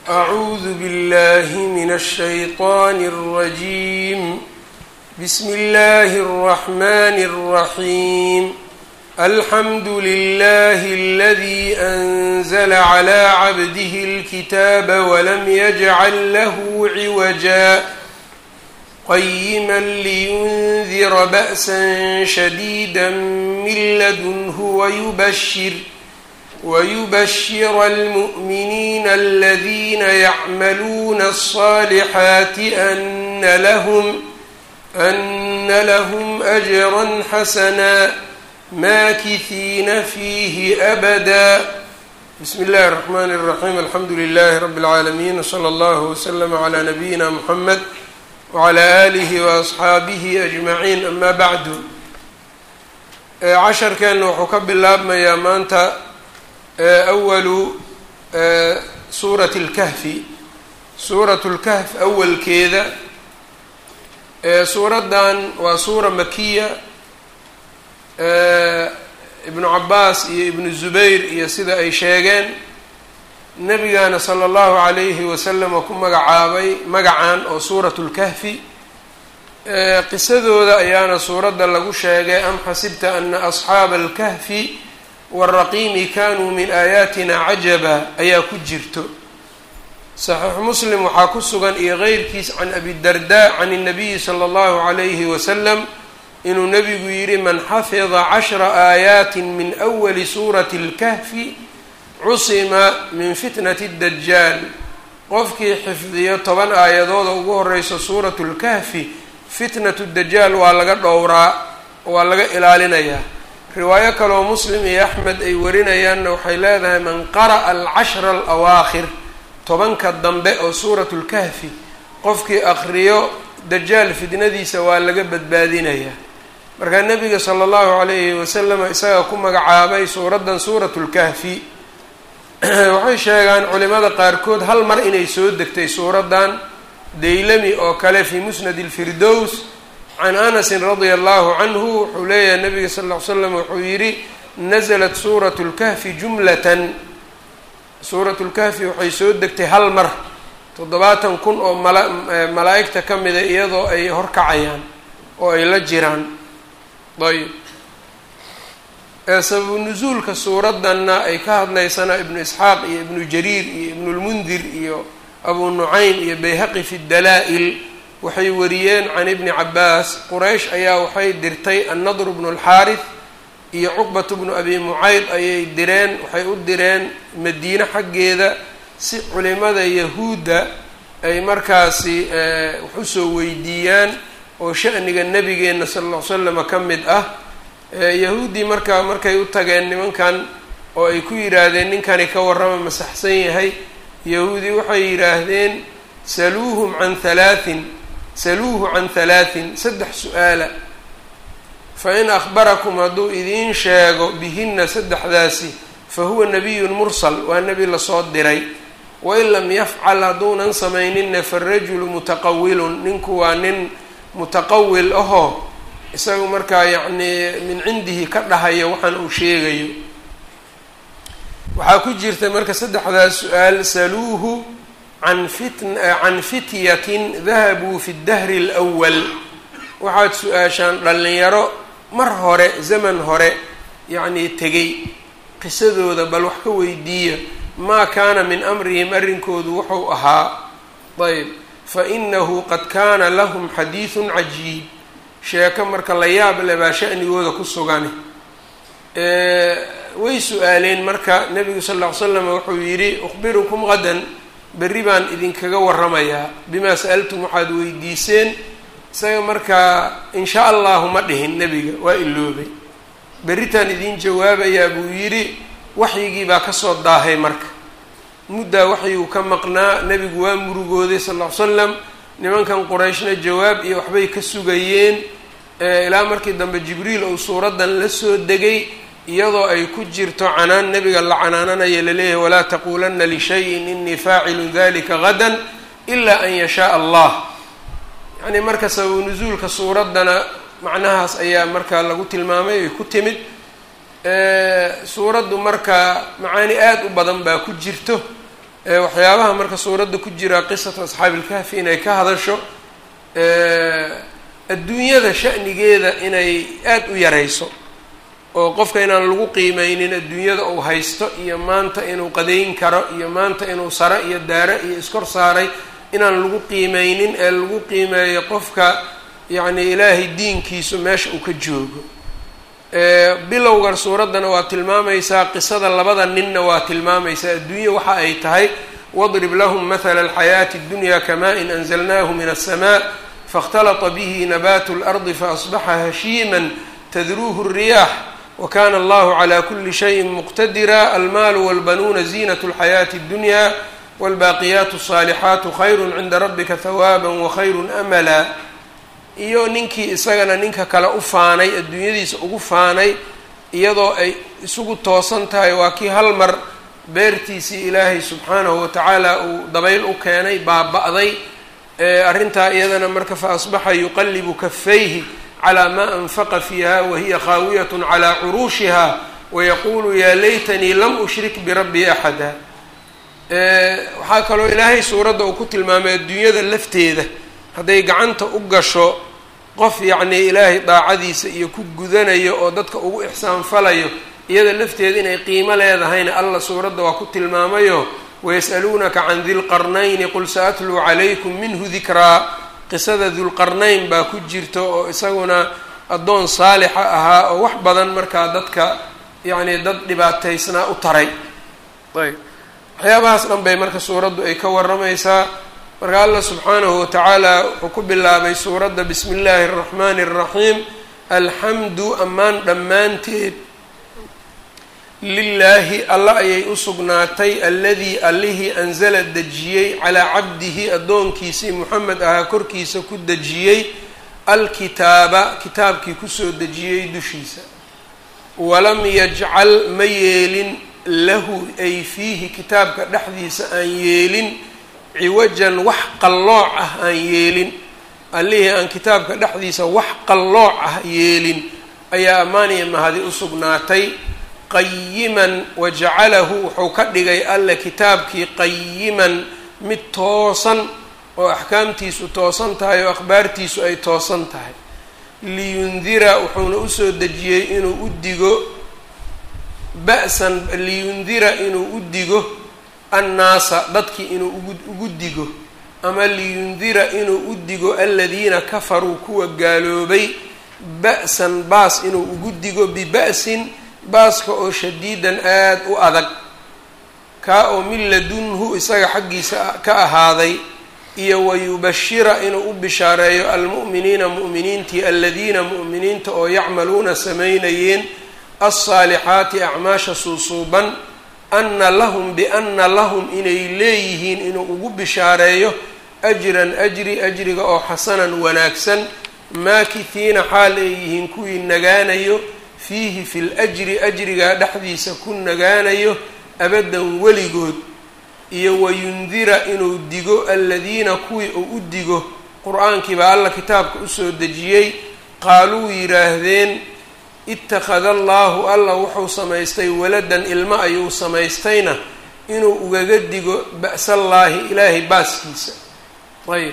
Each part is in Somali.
أعوذ بالله من الشيطان الرجيم بسم الله الرحمن الرحيم الحمد لله الذي أنزل على عبده الكتاب ولم يجعل له عوجا قيما لينذر بأسا شديدا من لدنه ويبشر ويبشر المؤمنين الذين يعملون الصالحات أن لهم أن لهم أجرا حسنا ماكثين فيه أبدا بسم الله الرحمن الرحيم الحمد لله رب العالمين وصلى الله وسلم على نبينا محمد وعلى آله وأصxaabihi أجمعين أما bعd casharkeena wuxuu ka bilaabmayaa maanta أwalu suuraة الkahfi suuraة الkahf awalkeeda suuraddan waa suura makiya ibnu cabaas iyo ibnu zubayr iyo sida ay sheegeen nabigaana sala allahu calayhi wasalam oo ku magacaabay magacan oo suuratu lkahfi qisadooda ayaana suuradda lagu sheegay am xasibta ana asxaaba alkahfi waraqiimi kanuu min aayaatina cajaba ayaa ku jirto saxiixu muslim waxaa ku sugan iyo keyrkiis can abidarda can اnabiyi sala allahu calayhi wasalam inuu nabigu yidhi man xafida cashra aayaati min awali suurati اlkahfi cusima min fitnati dajaal qofkii xifdiyo toban aayadooda ugu horeyso suuratu lkahfi fitnatu dajaal waa laga dhowraa waa laga ilaalinayaa riwaayo kaloo muslim iyo axmed ay warinayaanna waxay leedahay man qara'a alcashra alawaakhir tobanka dambe oo suuratu lkahfi qofkii akriyo dajaal fitnadiisa waa laga badbaadinayaa markaa nabiga sala allahu calayhi wasalam isagaa ku magacaabay suuraddan suuratu lkahfi waxay sheegaan culimada qaarkood hal mar inay soo degtay suuraddan daylami oo kale fii musnad ilfirdows can anasin radia allahu canhu wuxuu leeyahay nabiga sal ll ly slam wuxuu yidhi nasalat suuratu lkahfi jumlatan suuratu lkahfi waxay soo degtay hal mar toddobaatan kun oo mala malaa-igta ka mida iyadoo ay horkacayaan oo ay la jiraan ayb sababu nusuulka suuraddanna ay ka hadlaysana ibnu isxaaq iyo ibnu jariir iyo ibnulmundir iyo abu nucaym iyo bayhaqi fi dalaa-il waxay wariyeen can ibni cabaas quraysh ayaa waxay dirtay annadru bnu alxaarith iyo cuqbatu bnu abi mucayd ayay direen waxay u direen madiine xaggeeda si culimada yahuudda ay markaasi wax usoo weydiiyaan oo sha'niga nabigeenna sala alla ly slama ka mid ah yahuuddii markaa markay u tageen nimankan oo ay ku yidhaahdeen ninkani ka warrama masaxsan yahay yahuudi waxay yidhaahdeen saluuhum can halaatin saluuhu can halaatin saddex su-aala fa in akhbarakum hadduu idiin sheego bihinna saddexdaasi fa huwa nabiyun mursal waa nebi lasoo diray wain lam yafcal hadduunan samayninna farajulu mutaqawilun ninku waa nin mutaqawil ahoo isagu markaa yacnii min cindihi ka dhahayo waxaan uu sheegayo waxaa ku jirta marka saddexdaas su-aal saluuhu can fit can fityatin dahabuu fi dahri alwal waxaad su-aashaan dhallinyaro mar hore zaman hore yacnii tegay qisadooda bal wax ka weydiiya maa kaana min amrihim arrinkoodu wuxuu ahaa ayb fa inahu qad kaana lahum xadiidun cajiib sheeko marka la yaab le baa shanigooda ku sugane way su-aaleen marka nabigu sal ll ly slam wuxuu yidhi ukhbirukum qadan berri baan idinkaga waramayaa bimaa sa'altum waxaad weydiiseen isaga markaa insha allahu ma dhihin nebiga waa iloobay berritaan idiin jawaabayaa buu yidhi waxyigii baa kasoo daahay marka muddaa waxyiguu ka maqnaa nebigu waa murugooday sal ll ly slam nimankan qurayshna jawaab iyo waxbay ka sugayeen ilaa markii dambe jibriil uu suuraddan la soo degay iyadoo ay ku jirto canaan nebiga la canaananaya laleeyahay walaa taquulanna lishayin inii faacilun dalika gadan ilaa an yashaaa allah yacnii marka sababu nusuulka suuraddana macnahaas ayaa markaa lagu tilmaamay ay ku timid suuraddu marka macaani aada u badan baa ku jirto waxyaabaha marka suuradda ku jira qisatu asxaabi ilkahfi inay ka hadasho adduunyada sha'nigeeda inay aada u yarayso oo qofka inaan lagu qiimeynin adduunyada uu haysto iyo maanta inuu qadayn karo iyo maanta inuu sare iyo daare iyo iskor saaray inaan lagu qiimeynin ee lagu qiimeeyo qofka yacni ilaahay diinkiisu meesha uu ka joogo bilowgan suuraddana waa tilmaamaysaa qisada labada ninna waa tilmaamaysaa adduunya waxa ay tahay wadrib lahum mathala alxayaati اddunya kama-in anzalnahu min aلsmaa faاkhtalata bihi nabaatu اlardi faasbaxa hashiima tadruuhu الriyaax wakana allahu cla kuli shayin muqtadira almaalu walbanuuna ziinat اlxayaati اddunya wاlbaaqiyaat الصaalixaatu khayru cinda rabika hawaaba wakhayru amala iyo ninkii isagana ninka kale u faanay adduunyadiisa ugu faanay iyadoo ay isugu toosan tahay waa kii hal mar beertiisii ilaahay subxaanahu watacaala uu dabayl u keenay baaba-day arrintaa iyadana marka fa asbaxa yuqallibu kafayhi calaa maa anfaqa fiiha wahiya khaawiyat calaa curuushiha wayaquulu yaa laytanii lam ushrik birabbii axada waxaa kaloo ilaahay suuradda uu ku tilmaamay adduunyada lafteeda hadday gacanta u gasho qof yacnii ilaahay daacadiisa iyo ku gudanayo oo dadka ugu ixsaanfalayo iyada lafteeda inay qiimo leedahayna alla suuradda waa ku tilmaamayo wayas'aluunaka can dilqarnayni qul sa-atluu calaykum minhu dikraa qisada dulqarnayn baa ku jirta oo isaguna addoon saalixa ahaa oo wax badan markaa dadka yacnii dad dhibaataysnaa u taray ayb waxyaabahaas dhan bay marka suuraddu ay ka warramaysaa marka allah subxaanahu watacaala wuxuu ku bilaabay suuradda bismi illaahi araxmaani araxiim alxamdu ammaan dhammaanteed lilaahi alla ayay u sugnaatay alladii allihii anzala dejiyey calaa cabdihi addoonkiisii moxamed ahaa korkiisa ku dejiyey alkitaaba kitaabkii kusoo dejiyey dushiisa walam yajcal ma yeelin lahu ay fiihi kitaabka dhexdiisa aan yeelin ciwajan wax qallooc ah aan yeelin allihii aan kitaabka dhexdiisa wax qallooc ah yeelin ayaa ammaaniya mahadi u sugnaatay qayiman wajacalahu wuxuu ka dhigay alle kitaabkii qayiman mid toosan oo axkaamtiisu toosan tahay oo akhbaartiisu ay toosan tahay liyundira wuxuuna usoo dejiyey inuu u digo ba-san liyundira inuu u digo annaasa dadkii inuu ugu digo ama liyundira inuu u digo aladiina kafaruu kuwa gaaloobay ba-san baas inuu ugu digo biba-sin baaska oo shadiidan aada u adag kaa oo min ladunhu isaga xaggiisa ka ahaaday iyo wayubashira inuu u bishaareeyo almu'miniina mu'miniintii aladiina mu'miniinta oo yacmaluuna samaynayeen alsaalixaati acmaasha suusuuban ana lahum biana lahum inay leeyihiin inuu ugu bishaareeyo ajran ajri ajriga oo xasanan wanaagsan maakihiina xaal ay yihiin kuwii nagaanayo fiihi fi ljri ajrigaa dhexdiisa ku nagaanayo abadan weligood iyo wayundira inuu digo aladiina kuwii uu u digo qur-aankii baa alla kitaabka usoo dejiyey qaaluu yidhaahdeen ittakhada allaahu alla wuxuu samaystay waladan ilmo ayuu samaystayna inuu ugaga digo ba'sallaahi ilaahay baaskiisa ayb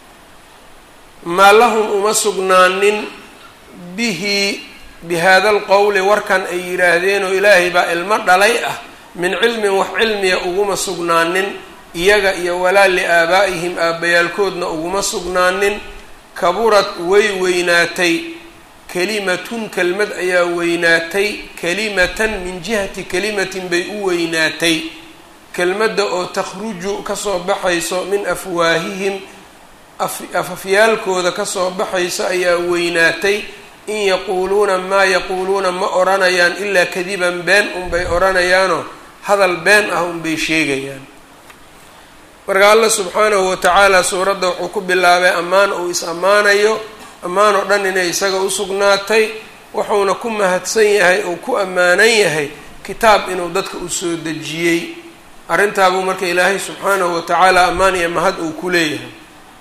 maa lahum uma sugnaanin bihi bihada alqowli warkan ay yidhaahdeenoo ilaahay baa ilmo dhalay ah min cilmin wax cilmiya uguma sugnaanin iyaga iyo walaa liaabaa'ihim aabbayaalkoodna uguma sugnaanin kaburad way weynaatay kelimatun kelmad ayaa weynaatay kelimatan min jihati kelimatin bay u weynaatay kelmadda oo takhruju kasoo baxayso min afwaahihim afafyaalkooda kasoo baxayso ayaa weynaatay in yaquuluuna maa yaquuluuna ma odhanayaan ilaa kadiban been unbay odhanayaanoo hadal been ah unbay sheegayaan marka allah subxaanahu watacaala suuradda wuxuu ku bilaabay ammaan uu is ammaanayo ammaan oo dhan inay isaga u sugnaatay wuxuuna ku mahadsan yahay uu ku ammaanan yahay kitaab inuu dadka u soo dejiyey arrintaabuu marka ilaahay subxaanahu watacaala ammaan iyo mahad uu ku leeyahay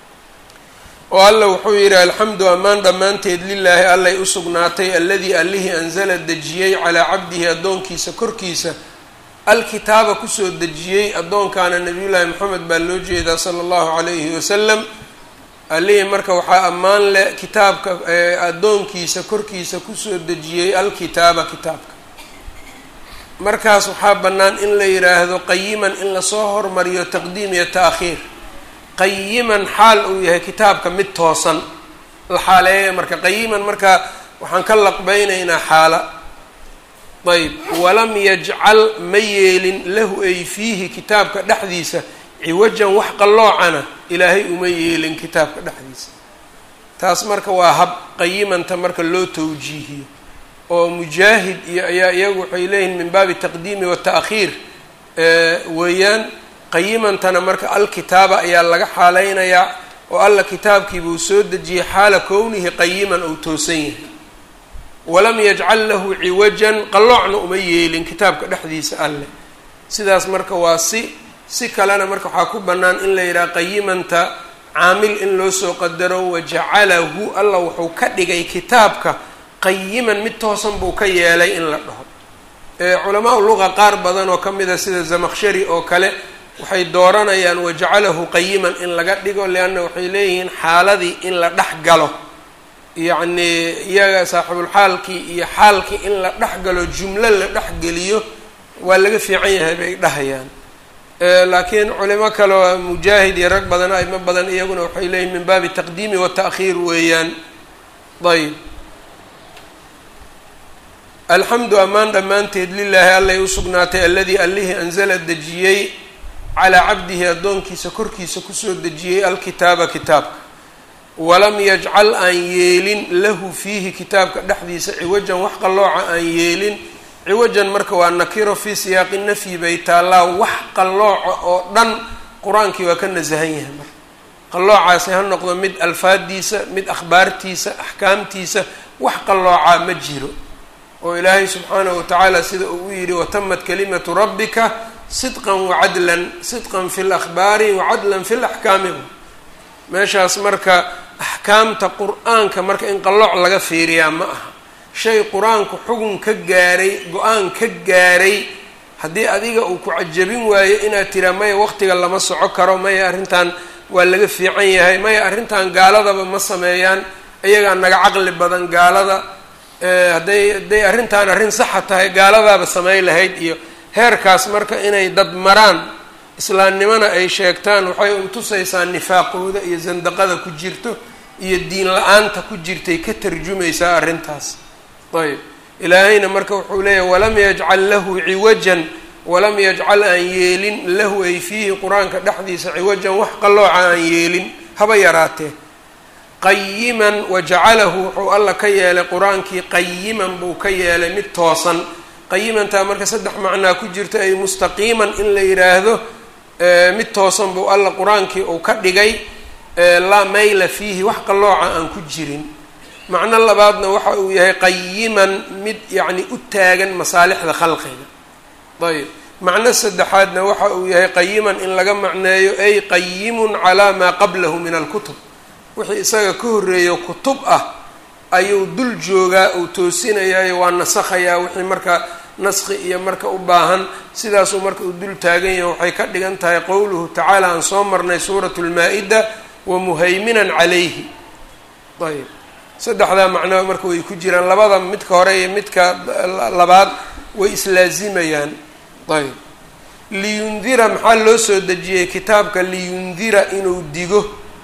oo alla wuxuu yidhi alxamdu ammaan dhammaanteed lilaahi allay u sugnaatay alladii allihii anzala dejiyey calaa cabdihi addoonkiisa korkiisa alkitaaba kusoo dejiyey addoonkaana nabiyullaahi moxamed baa loo jeedaa sala allahu calayhi wasalam allihii marka waxaa ammaan leh kitaabka addoonkiisa korkiisa kusoo dejiyey alkitaaba kitaabka markaas waxaa bannaan in la yidhaahdo qayiman in lasoo hormariyo taqdiim iyo ta'khiir qayiman xaal uu yahay kitaabka mid toosan la xaaleeya marka qayiman marka waxaan ka laqbeynaynaa xaala ayb walam yajcal ma yeelin lahu ay fiihi kitaabka dhexdiisa ciwajan wax qalloocana ilaahay uma yeelin kitaabka dhexdiisa taas marka waa hab qayimanta marka loo tawjiihiyo oo mujaahid iyo ayaa iyagu waxay leeyihin min baabi taqdiimi wata'khiir weeyaan qayimantana marka alkitaaba ayaa laga xaaleynayaa oo alla kitaabkiibuu soo dejiyey xaala kownihi qayiman ou toosan yahay walam yajcal lahu ciwajan qalloocna uma yeelin kitaabka dhexdiisa alleh sidaas marka waa si si kalena marka waxaa ku bannaan in la yidhaha qayimanta caamil in loo soo qadaro wajacalahu alla wuxuu ka dhigay kitaabka qayiman mid toosan buu ka yeelay in la dhaho culamaau luqa qaar badan oo ka mid a sida zamaqshari oo kale waxay dooranayaan wajacalahu qayiman in laga dhigo leanna waxay leeyihiin xaaladii in la dhex galo yacnii iyaga saaxibulxaalkii iyo xaalkii in la dhex galo jumlo la dhex geliyo waa laga fiican yahay bay dhahayaan laakiin culimo kaleo mujaahid iyo rag badan aimo badan iyaguna waxay leeyihin min baabi taqdiimi wata'khiir weeyaan ayb alxamdu ammaan dhammaanteed lilaahi allay u sugnaatay alladii allihii anzala dejiyey calaa cabdihi addoonkiisa korkiisa kusoo dejiyey alkitaaba kitaabka walam yajcal aan yeelin lahu fiihi kitaabka dhexdiisa ciwajan wax qallooca aan yeelin ciwajan marka waa nakiro fii siyaaqi nafyi bay taallaa wax qallooca oo dhan qur-aankii waa ka nasahan yahay marka qalloocaasi ha noqdo mid alfaadiisa mid akhbaartiisa axkaamtiisa wax qalloocaa ma jiro oo ilaahay subxaanahu watacaala sida uu u yidhi watamat kalimatu rabbika sidqan wacadlan sidqan fi lakhbaari wacadlan fi laxkaami meeshaas marka axkaamta qur-aanka marka in qallooc laga fiiriyaa ma aha shay qur-aanku xugun ka gaaray go-aan ka gaaray haddii adiga uu ku cajabin waayo inaad tiraa maya waqtiga lama soco karo maya arrintan waa laga fiican yahay maya arrintan gaaladaba ma sameeyaan iyagaa naga caqli badan gaalada hadday hadday arrintan arrin saxa tahay gaaladaaba samey lahayd iyo heerkaas marka inay dad maraan islaamnimona ay sheegtaan waxay utusaysaa nifaaqooda iyo sandaqada ku jirto iyo diin la-aanta ku jirtay ka tarjumaysaa arrintaas ayb ilaahayna marka wuxuu leeyahy walam yajcal lahu ciwajan walam yajcal aan yeelin lahu ay fiihi qur-aanka dhexdiisa ciwajan wax qallooca aan yeelin haba yaraatee qayiman wajacalahu wuxuu alla ka yeelay qur-aankii qayiman buu ka yeelay mid toosan qayimantaa marka saddex macnaa ku jirta ay mustaqiiman in la yidhaahdo mid toosan buu alla qur-aankii uu ka dhigay laa mayla fiihi wax qallooca aan ku jirin macno labaadna waxa uu yahay qayiman mid yacni u taagan masaalixda khalqiga ayb macno saddexaadna waxa uu yahay qayiman in laga macneeyo ay qayimun calaa maa qablahu min alkutub wixii isaga ka horreeyo kutub ah ayuu dul joogaa uu toosinayaayo waa nasakhayaa wixii marka naskhi iyo marka u baahan sidaasuu marka uu dul taagan yahay waxay ka dhigan tahay qowluhu tacaala aan soo marnay suuratu lmaa-ida wa muhayminan calayhi ayb saddexdaa macnaa marka way ku jiraan labada midka hore iyo midka labaad way islaazimayaan ayb liyundira maxaa loo soo dejiyey kitaabka liyundira inuu digo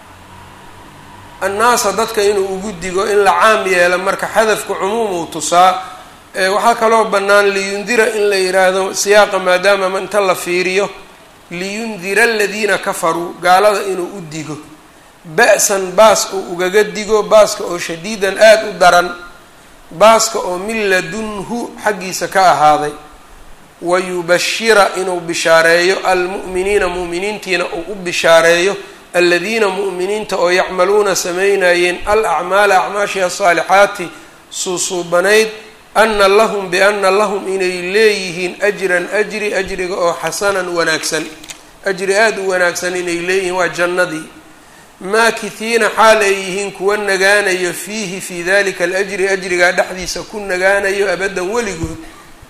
annaasa dadka inuu ugu digo in la caam yeelo marka xadafka cumuum uu tusaa waxaa kaloo bannaan liyundira in la yidhaahdo siyaaqa maadaama inta la fiiriyo liyundira aladiina kafaruu gaalada inuu u digo ba-san baas uu ugaga digo baaska oo shadiidan aada u daran baaska oo min ladunhu xaggiisa ka ahaaday wayubashira inuu bishaareeyo almu'miniina mu'miniintiina uu u bishaareeyo aladiina mu'miniinta oo yacmaluuna samaynayeen al acmaala acmaashii asaalixaati suusuubanayd ana lahum biana lahum inay leeyihiin ajran ajri ajriga oo xasanan wanaagsan ajri aada u wanaagsan inay leeyihiin waa jannadii maakihiina xaal ay yihiin kuwa nagaanayo fiihi fii dalika alajri ajrigaa dhexdiisa ku nagaanayo abadan weligood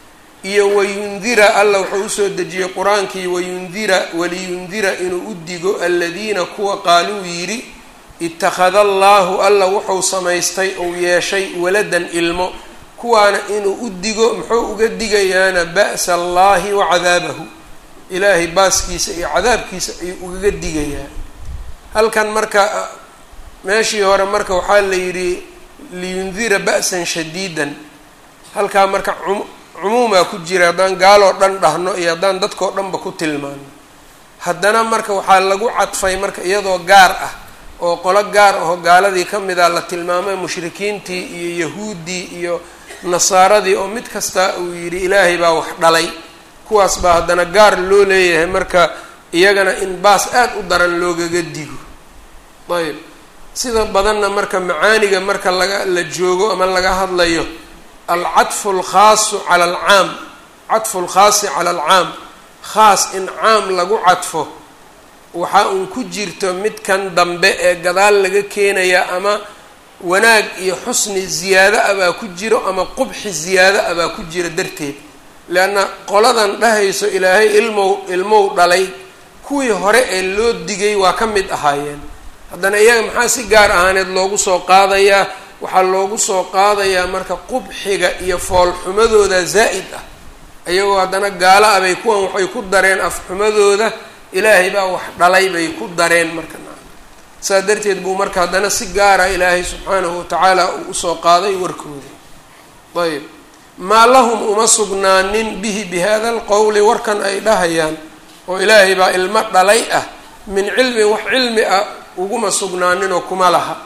iyo wayundira alla wuxuu usoo dejiyey qur-aankii wayundira waliyundira inuu u digo aladiina kuwa qaaluu yidhi ittakhada allaahu alla wuxuu samaystay ou yeeshay waladan ilmo kuwaana inuu u digo muxuu uga digayaana ba'sa allaahi wa cadaabahu ilaahay baaskiisa iyo cadaabkiisa ayuu ugaga digayaa halkan marka meeshii hore marka waxaa la yidhi liyundira ba'san shadiidan halkaa marka cumuumaa ku jira haddaan gaaloo dhan dhahno iyo haddaan dadkoo dhanba ku tilmaano haddana marka waxaa lagu cadfay marka iyadoo gaar ah oo qolo gaar ahoo gaaladii ka mid a la tilmaamay mushrikiintii iyo yahuuddii iyo nasaaradii oo mid kasta uu yidhi ilaahay baa wax dhalay kuwaas baa haddana gaar loo leeyahay marka iyagana in baas aad u daran loogaga digo ayb sida badanna marka macaaniga marka laga la joogo ama laga hadlayo alcadfu alkhaasu cala alcaam cadfu lkhaasi cala alcaam khaas in caam lagu cadfo waxaa uun ku jirto midkan dambe ee gadaal laga keenaya ama wanaag iyo xusni ziyaado ah baa ku jiro ama qubxi ziyaado ah baa ku jira darteed leanna qoladan dhahayso ilaahay ilmow ilmow dhalay kuwii hore ee loo digay waa ka mid ahaayeen haddana iyaga maxaa si gaar ahaaneed loogu soo qaadayaa waxaa loogu soo qaadayaa marka qubxiga iyo foolxumadooda zaa'id ah iyagoo haddana gaalo ah bay kuwan waxay ku dareen afxumadooda ilaahay baa wax dhalay bay ku dareen marka saa darteed buu marka haddana si gaara ilaahay subxaanahu watacaala uu usoo qaaday warkooda ayb maa lahum uma sugnaanin bihi bi hada alqowli warkan ay dhahayaan oo ilaahay baa ilmo dhalay ah min cilmin wax cilmi ah uguma sugnaaninoo kuma laha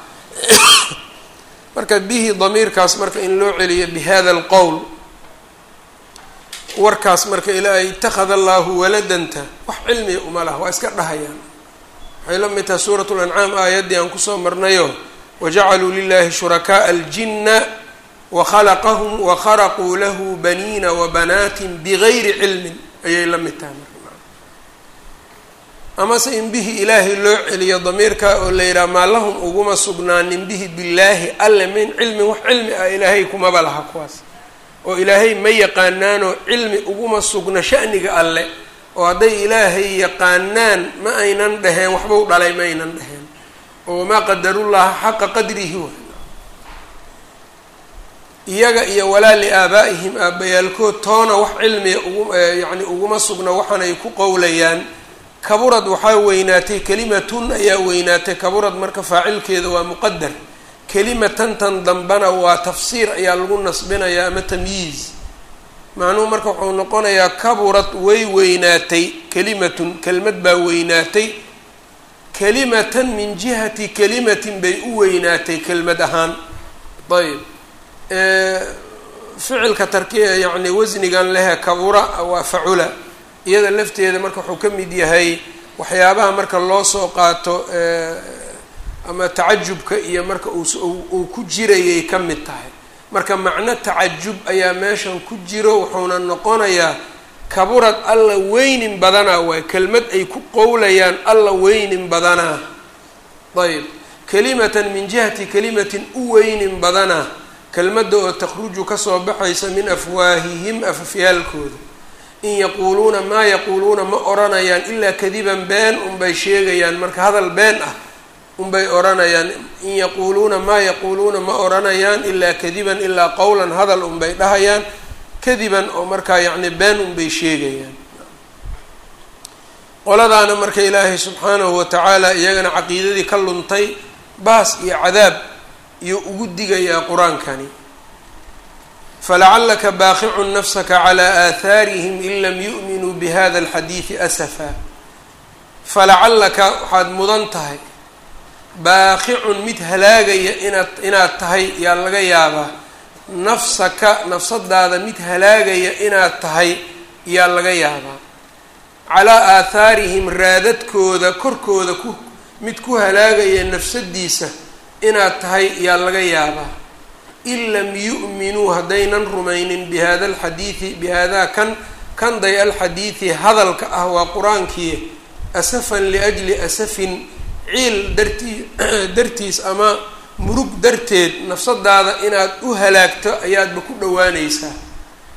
marka bihi damiirkaas marka in loo celiyo bi hada alqowl warkaas marka ilaahay itakhada allaahu waladanta wax cilmiga uma laha waa iska dhahayaan waxay la mid tahay suurat lancaam aayaddii aan kusoo marnayo wajacaluu lilahi shurakaaa aljinna wakhalaqahum wakharaquu lahu baniina wabanaatin bigayri cilmin ayay la mid tahay marka amase in bihi ilaahay loo celiyo damiirka oo la yidhaha maa lahum uguma sugnaanin bihi billaahi alle min cilmin wax cilmi ah ilaahay kumaba laha kuwaas oo ilaahay ma yaqaanaanoo cilmi uguma sugna sha'niga alle oo hadday ilaahay yaqaanaan ma aynan dhaheen waxbau dhalay ma aynan dhaheen oo wamaa qadarullaha xaqa qadrihi wa iyaga iyo walaa liaabaa'ihim aabbayaalkood toona wax cilmiga ugu yacni uguma sugna waxaanay ku qowlayaan kaburad waxaa weynaatay kelimatun ayaa weynaatay kaburad marka faacilkeeda waa muqadar kelimatantan dambana waa tafsiir ayaa lagu nasbinayaa ama tamyiiz macnuhu marka wuxuu noqonayaa kaburad way weynaatay kelimatun kelmad baa weynaatay kelimatan min jihati kelimatin bay u weynaatay kelmad ahaan ayb ficilka tarkiya yacni wasnigan lehe kabura waa facula iyada lafteeda marka wuxuu ka mid yahay waxyaabaha marka loo soo qaato ama tacajubka iyo marka uu ku jirayay ka mid tahay marka macno tacajub ayaa meeshan ku jiro wuxuuna noqonayaa kaburad alla weynin badanaa waay kelmad ay ku qowlayaan alla weynin badanaa ayb kelimatan min jihati kelimatin u weynin badanaa kelmadda oo takhruju kasoo baxaysa min afwaahihim afafyaalkooda in yaquuluuna maa yaquuluuna ma odhanayaan ilaa kadiban been unbay sheegayaan marka hadal been ah unbay odhanayaan in yaquuluuna maa yaquuluuna ma odhanayaan ilaa kadiban ilaa qowlan hadal unbay dhahayaan kadiban oo markaa yacni been unbay sheegayaan qoladaana marka ilaahay subxaanahu watacaala iyagana caqiidadii ka luntay baas iyo cadaab iyo ugu digayaa qur-aankani falacalaka baaqicun nafsaka calaa aahaarihim in lam yu'minuu bihada alxadiidi asafa falacallaka waxaad mudan tahay baaqicun mid halaagaya inaad inaad tahay yaa laga yaabaa nafsaka nafsadaada mid halaagaya inaad tahay yaa laga yaabaa calaa aathaarihim raadadkooda korkooda ku mid ku halaagaya nafsadiisa inaad tahay yaa laga yaabaa in lam yu'minuu haddaynan rumaynin bihada alxadiidi bihadaa kan kanday alxadiidi hadalka ah waa qur-aankii asafan liajli asafin ciil dartii dartiis ama murug darteed nafsadaada inaad u halaagto ayaadba ku dhowaanaysaa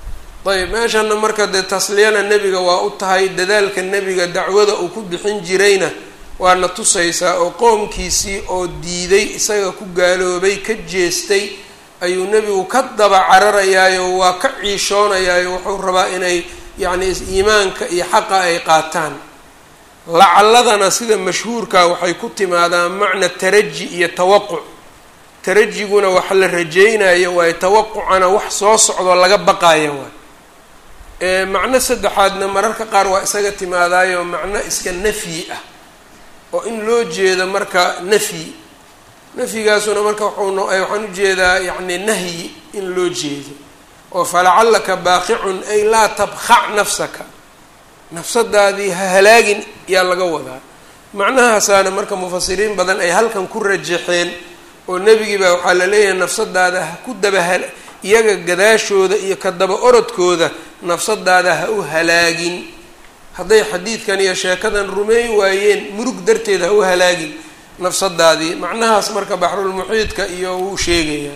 ayb meeshana marka dee tasliyana nebiga waa u tahay dadaalka nebiga dacwada uu ku bixin jirayna waana tusaysaa oo qoomkiisii oo diiday isaga ku gaaloobay ka jeestay ayuu nebigu ka daba cararayaayo waa ka ciishoonayaayo wuxuu rabaa inay yacni iimaanka iyo xaqa ay qaataan lacaladana sida mashhuurka waxay ku timaadaan macna taraji iyo tawaquc tarajiguna wax la rajeynayo waayo tawaqucana wax soo socdoo laga baqayo waay macno saddexaadna mararka qaar waa isaga timaadaayo macno iska nafyi ah oo in loo jeedo marka nafyi nafyigaasuna marka wuxuu waxaan ujeedaa yacni nahyi in loo jeedo oo falacallaka baaqicun ay laa tabkhac nafsaka nafsadaadii ha halaagin yaa laga wadaa macnahaasaana marka mufasiriin badan ay halkan ku rajaxeen oo nebigii baa waxaa la leeyahay nafsadaada ha ku daba iyaga gadaashooda iyo ka daba orodkooda nafsadaada ha u halaagin hadday xadiidkan iyo sheekadan rumeey waayeen murug darteed ha u halaagin nafsadaadii macnahaas marka baxrulmuxiidka iyo wuu sheegayaa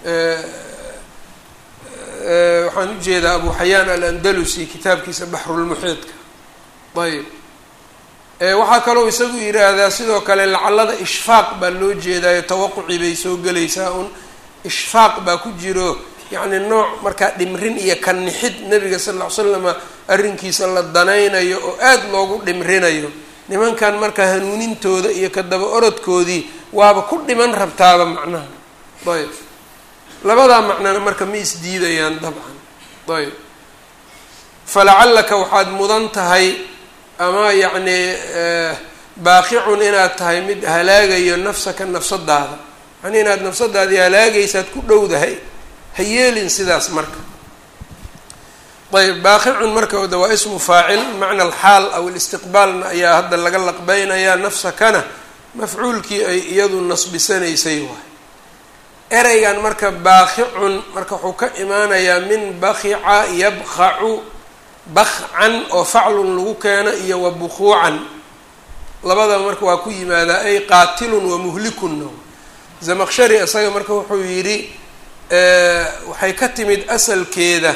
waxaan ujeedaa abu xayaan alandalusi kitaabkiisa baxrulmuxiidka ayb waxaa kaloo isagu yidhaahdaa sidoo kale lacallada ishfaaq baa loo jeedaayo tawaquci bay soo gelaysaa un ishfaaq baa ku jiro yacni nooc markaa dhimrin iyo kanixid nebiga sal ll ly slama arrinkiisa la danaynayo oo aada loogu dhimrinayo nimankan marka hanuunintooda iyo ka daba orodkoodii waaba ku dhiman rabtaaba macnaha ayb labadaa macnana marka ma isdiidayaan dabcan ayb falacallaka waxaad mudan tahay ama yacni baaqicun inaad tahay mid halaagayo nafsaka nafsadaada yani inaad nafsadaadii halaagaysaad ku dhowdahay ha yeelin sidaas marka ayb baaqicun marka de waa ismu faacil macna alxaal aw alistiqbaalna ayaa hadda laga laqbeynayaa nafsakana mafcuulkii ay iyadu nasbisanaysay waay ereygan marka baaqicun marka wuxuu ka imaanayaa min bakica yabkacu bakcan oo faclun lagu keeno iyo wa bukuucan labadaba marka waa ku yimaadaa ay qaatilun wa muhlikunna zamaqshari isaga marka wuxuu yidhi waxay ka timid asalkeeda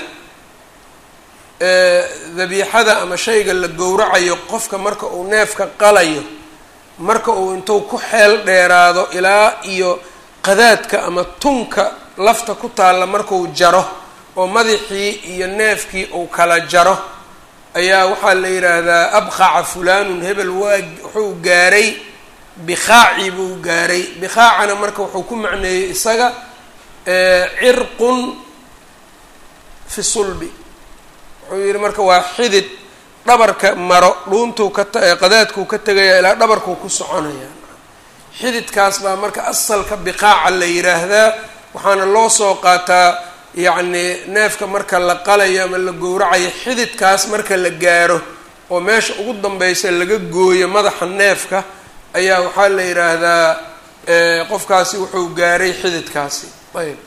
dabiixada ama shayga la gowracayo qofka marka uu neefka qalayo marka uu intuu ku xeel dheeraado ilaa iyo qadaadka ama tunka lafta ku taalla markuu jaro oo madaxii iyo neefkii uu kala jaro ayaa waxaa la yidhaahdaa abqaca fulanun hebel waa wuxuu gaaray bikhaaci buu gaaray bikhaacana marka wuxuu ku macneeyey isaga cirqun fi sulbi wuxuu yihi marka waa xidid dhabarka maro dhuuntuu ka qadaadkuu ka tegaya ilaa dhabarkuu ku soconaya xididkaas baa marka asalka biqaaca la yidhaahdaa waxaana loo soo qaataa yacni neefka marka la qalayo ama la gowracayo xididkaas marka la gaaro oo meesha ugu danbeysa laga gooyo madaxa neefka ayaa waxaa la yidhaahdaa qofkaasi wuxuu gaaray xididkaasi ayb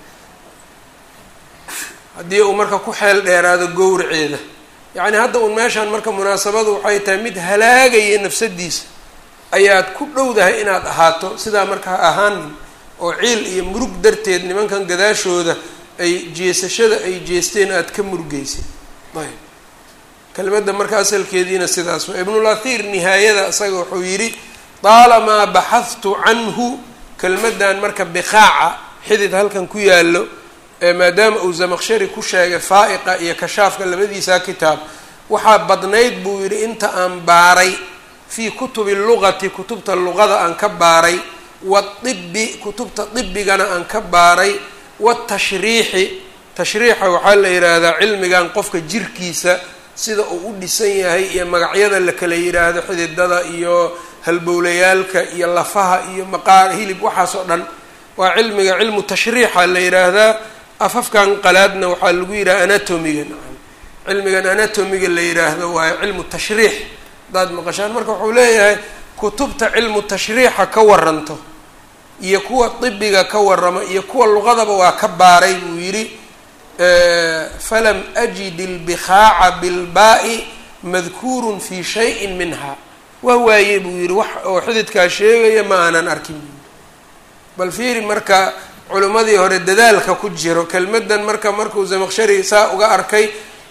haddii uu marka ku xeel dheeraado gowraceeda yacni hadda uun meeshaan marka munaasabadu waxay tahay mid halaagaya nafsadiisa ayaad ku dhowdahay inaad ahaato sidaa marka ha ahaanin oo ciil iyo murug darteed nimankan gadaashooda ay jeesashada ay jeesteen aada ka murugeysid ayb kelimadda marka asalkeediina sidaas waa ibnulahir nihaayada isaga wuxuu yidhi taalamaa baxadtu canhu kelmaddan marka biqaaca xidid halkan ku yaallo maadaama uu zamaqshari ku sheegay faa'iqa iyo kashaafka labadiisa kitaab waxaa badnayd buu yidhi inta aan baaray fii kutubi lugati kutubta luqada aan ka baaray wadibi kutubta dibigana aan ka baaray watashriixi tashriixa waxaa la yidhaahdaa cilmigan qofka jirkiisa sida uu u dhisan yahay iyo magacyada la kala yidhaahdo xididada iyo halbowlayaalka iyo lafaha iyo maqaar hilib waxaas oo dhan waa cilmiga cilmu tashriixa la yidhaahdaa afafkan qalaadna waxaa lagu yidhaha anatomiga nacam cilmigan anatomiga la yidhaahdo waa cilmu tashriix haddaad maqashaan marka wuxuu leeyahay kutubta cilmu tashriixa ka waranto iyo kuwa dibiga ka warama iyo kuwa luqadaba waa ka baaray buu yidhi falam ajid ilbikhaaca bilbaa'i madkuurun fi shayin minha waa waaye buu yidhi wax oo xididkaa sheegaya ma aanan arkin bal fiiri marka culimmadii hore dadaalka ku jiro kelmaddan marka markuu zamaqshari saa uga arkay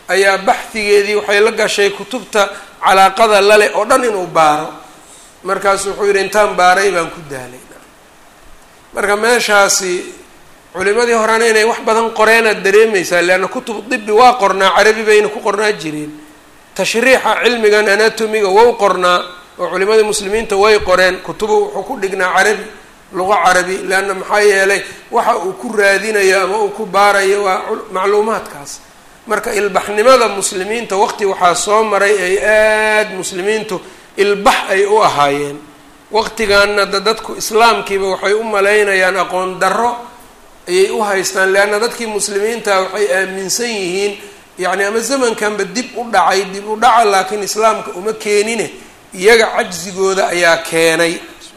ayaa baxdigeedii waxay la gashay kutubta calaaqada lale oo dhan inuu baaro markaasu wuxuu yidhi intaan baaray baan ku daalay marka meeshaasi culimadii horena inay wax badan qoreenaad dareemaysaa leanna kutub dibi waa qornaa carabi bayna ku qornaa jireen tashriixa cilmigan anatomiga wou qornaa oo culimadii muslimiinta way qoreen kutubu wuxuu ku dhignaa carabi luqo carabi leanna maxaa yeelay waxa uu ku raadinayo ama uu ku baarayo waa macluumaadkaas marka ilbaxnimada muslimiinta waqti waxaa soo maray ay aada muslimiintu ilbax ay u ahaayeen waqtigaana da dadku islaamkiiba waxay u malaynayaan aqoon darro ayay u haystaan leanna dadkii muslimiinta waxay aaminsan yihiin yacni ama zamankanba dib u dhacay dib u dhaca laakiin islaamka uma keenine iyaga cajsigooda ayaa keenay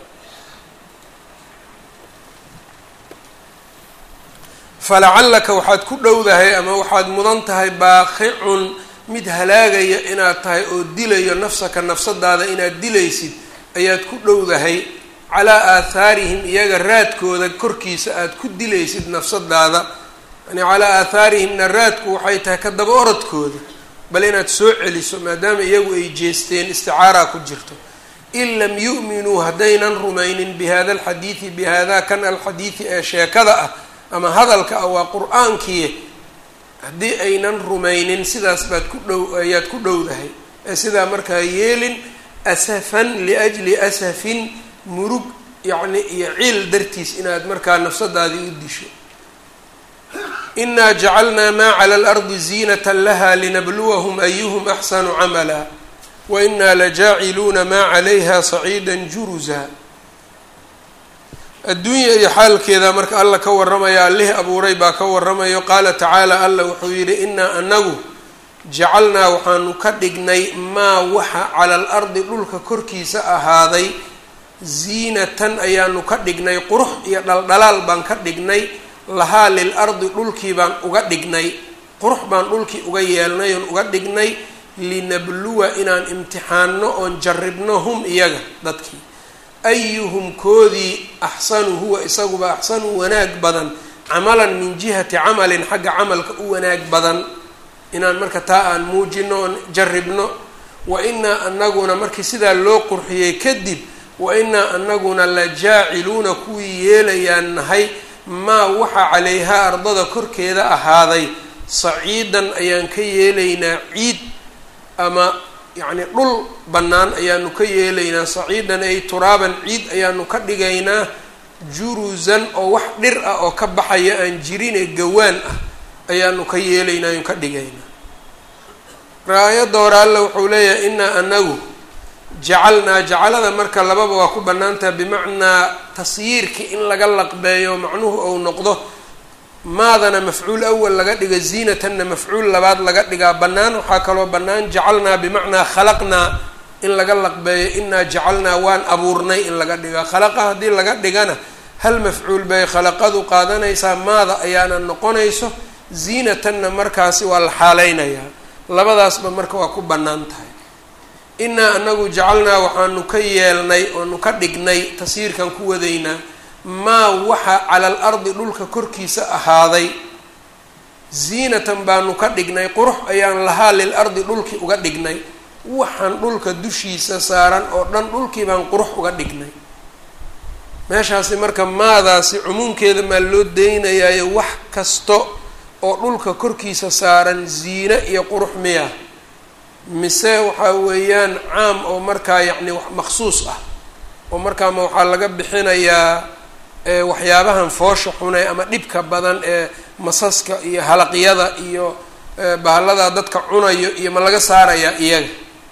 falacallaka waxaad ku dhowdahay ama waxaad mudan tahay baaqicun mid halaagaya inaad tahay oo dilayo nafsaka nafsadaada inaad dilaysid ayaad ku dhowdahay calaa aathaarihim iyaga raadkooda korkiisa aada ku dilaysid nafsadaada yani calaa aathaarihimna raadku waxay tahay ka daba orodkooda bal inaad soo celiso maadaama iyagu ay jeesteen isticaaraa ku jirto in lam yu'minuu haddaynan rumaynin bi hada alxadiidi bi hada kan alxadiidi ee sheekada ah ama hadalka ah waa qur-aankii haddii aynan rumaynin sidaas baad ku dhow ayaad ku dhowdahay ee sidaa markaa yeelin asafan liajli asafin murug yacni iyo ciil dartiis inaad markaa nafsadaadii u disho inaa jacalnaa maa cala alardi ziinata laha linabluwahum ayuhum axsanu camala wa inaa lajaaciluuna maa calayha saciida juruza adduunya iyo xaalkeeda marka alla ka warramaya allihii abuuray baa ka warramayo qaala tacaala alla wuxuu yidhi inaa anagu jacalnaa waxaanu ka dhignay maa waxa cala al ardi dhulka korkiisa ahaaday ziinatan ayaanu ka dhignay qurux iyo dhaldhalaal baan ka dhignay lahaa lil ardi dhulkii baan uga dhignay qurux baan dhulkii uga yeelnay oon uga dhignay linabluwa inaan imtixaanno oon jarribno hum iyaga dadkii ayuhum koodii axsanu huwa isaguba axsanu wanaag badan camalan min jihati camalin xagga camalka u wanaag badan inaan marka taa aan muujino oon jarribno wa inaa anaguna markii sidaa loo qurxiyey kadib wa inaa anaguna la jaaciluuna kuwii yeelayaan nahay maa waxa calayhaa ardada korkeeda ahaaday saciidan ayaan ka yeelaynaa ciid ama yacni dhul bannaan ayaanu ka yeelaynaa saciidan ay turaaban ciid ayaanu ka dhigaynaa jurusan oo wax dhir ah oo ka baxaya aan jirine gawaan ah ayaanu ka yeelaynaa aynu ka dhigaynaa raayadda hore alla wuxuu leeyahay inaa anagu jacalnaa jacalada marka lababa waa ku bannaantaha bimacnaa tasyiirki in laga laqbeeyo macnuhu ou noqdo maadana mafcuul awal laga dhiga ziinatanna mafcuul labaad laga dhigaa bannaan waxaa kaloo bannaan jacalnaa bimacnaa khalaqnaa in laga laqbeeyo inaa jacalnaa waan abuurnay in laga dhigaa khalaqa haddii laga dhigana hal mafcuul bay khalaqadu qaadanaysaa maada ayaana noqonayso ziinatanna markaasi waa la xaaleynayaa labadaasba marka waa ku bannaan tahay inaa anagu jacalnaa waxaanu ka yeelnay oonu ka dhignay tasyiirkan ku wadaynaa maa waxa cala al ardi dhulka korkiisa ahaaday ziinatan baanu ka dhignay qurux ayaan lahaa lil ardi dhulkii uga dhignay waxaan dhulka dushiisa saaran oo dhan dhulkii baan qurux uga dhignay meeshaasi marka maadaasi cumuumkeeda maa loo daynayaayo wax kasto oo dhulka korkiisa saaran ziine iyo qurux miya mise waxaa weeyaan caam oo markaa yacni wax maksuus ah oo markaama waxaa laga bixinayaa waxyaabahan foosha xune ama dhibka badan ee masaska iyo halaqyada iyo bahallada dadka cunayo iyo ma laga saarayaa iyaga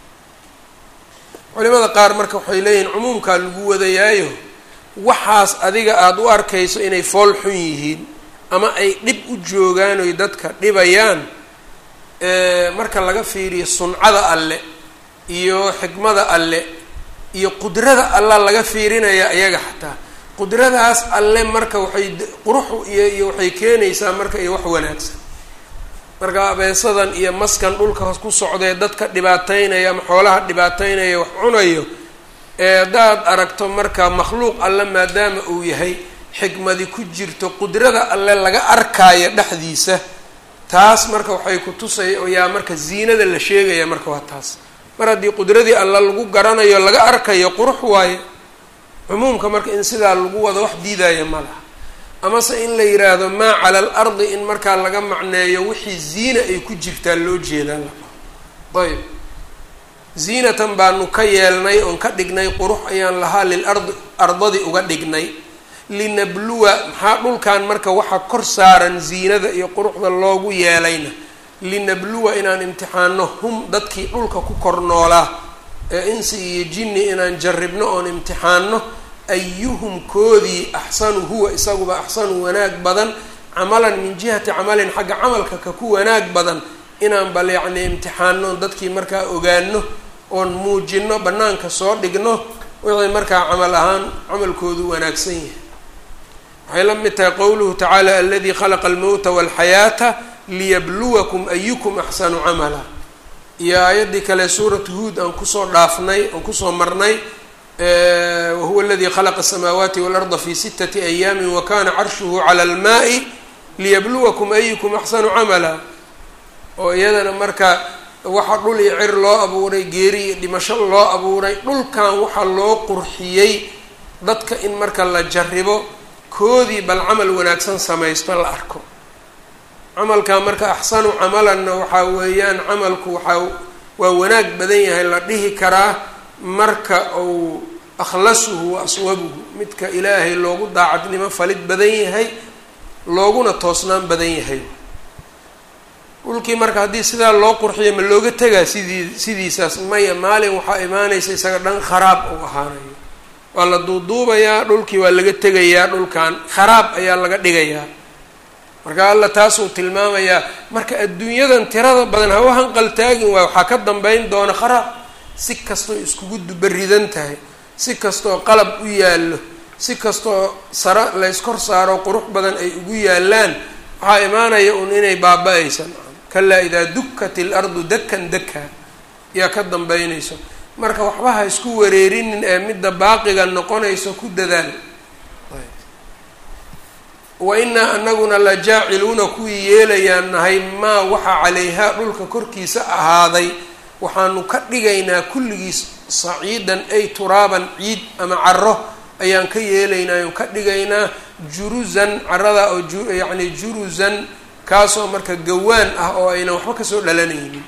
culimada qaar marka waxay leeyihiin cumuumkaa lagu wadayaayo waxaas adiga aada u arkayso inay fool xun yihiin ama ay dhib u joogaan oy dadka dhibayaan marka laga fiiriyo suncada alle iyo xikmada alle iyo qudrada alla laga fiirinaya iyaga xataa qudradaas alle marka waxay quruxu iyo iyo waxay keenaysaa marka iyo wax wanaagsan marka abeesadan iyo maskan dhulka ku socdee dadka dhibaateynaya ama xoolaha dhibaateynaya wax cunayo ee haddaad aragto marka makhluuq alle maadaama uu yahay xikmadi ku jirto qudrada alle laga arkaayo dhexdiisa taas marka waxay ku tusay yaa marka ziinada la sheegaya marka waa taas mar haddii qudradii alla lagu garanayo laga arkayo qurux waaye cumuumka marka in sidaa lagu wado wax diidaya ma laha amase in la yiraahdo maa cala al ardi in markaa laga macneeyo wixii ziina ay ku jirtaa loo jeedaa la ayb ziinatan baanu ka yeelnay oon ka dhignay qurux ayaan lahaa lil ardi ardadii uga dhignay linabluwa maxaa dhulkan marka waxa kor saaran ziinada iyo quruxda loogu yeelayna linabluwa inaan imtixaano hum dadkii dhulka ku kor noolaa ee insi iyo jinni inaan jarribno oon imtixaano ayuhum koodii axsanu huwa isaguba axsanu wanaag badan camalan min jihati camalin xagga camalka ka ku wanaag badan inaan bal yacni imtixaano dadkii markaa ogaano oon muujino bannaanka soo dhigno wixii markaa camal ahaan camalkoodu wanaagsan yahay waxay la mid tahay qowluhu tacaala aladii khalaqa almowta walxayaata liyabluwakum ayukum axsanu camala iyo aayaddii kale suuratu huod aan kusoo dhaafnay aan kusoo marnay wahuwa aladii khalaqa asamaawaati waalarda fi sitati ayaamin wa kana carshuhu cala almaai liyabluwakum ayukum axsanu camala oo iyadana marka waxa dhul iyo cir loo abuuray geeri iyo dhimasho loo abuuray dhulkan waxaa loo qurxiyey dadka in marka la jarribo koodii bal camal wanaagsan samaysto la arko camalkaa marka axsanu camalanna waxaa weeyaan camalku waxaa waa wanaag badan yahay la dhihi karaa marka uu akhlasuhu wa aswabuhu midka ilaahay loogu daacadnimo falid badan yahay looguna toosnaan badan yahay dhulkii marka haddii sidaa loo qurxiyo ma looga tegaa sidii sidiisaas maya maalin waxaa imaanaysa isaga dhan kharaab uu ahaanayo waa la duuduubayaa dhulkii waa laga tegayaa dhulkan kharaab ayaa laga dhigayaa marka alla taasuu tilmaamayaa marka adduunyadan tirada badan hawa hanqaltaagin waay waxaa ka dambeyn doona kharaab si kastoo iskugu dubaridan tahay si kastoo qalab u yaallo si kastoo sara layskor saaro qurux badan ay ugu yaalaan waxaa imaanaya un inay baaba-aysan kalaa idaa dukat ilardu dakan daka yaa ka dambeynayso marka waxba ha isku wareerinin ee midda baaqiga noqonayso ku dadaal wa inaa anaguna la jaaciluuna kuwii yeelayaan nahay maa waxa calayhaa dhulka korkiisa ahaaday waxaanu ka dhigaynaa kulligiis saciidan ay turaaban ciid ama caro ayaan ka yeelaynaa oon ka dhigaynaa juruzan carada oo yacni juruzan kaasoo marka gawaan ah oo aynan waxba kasoo dhalanaynin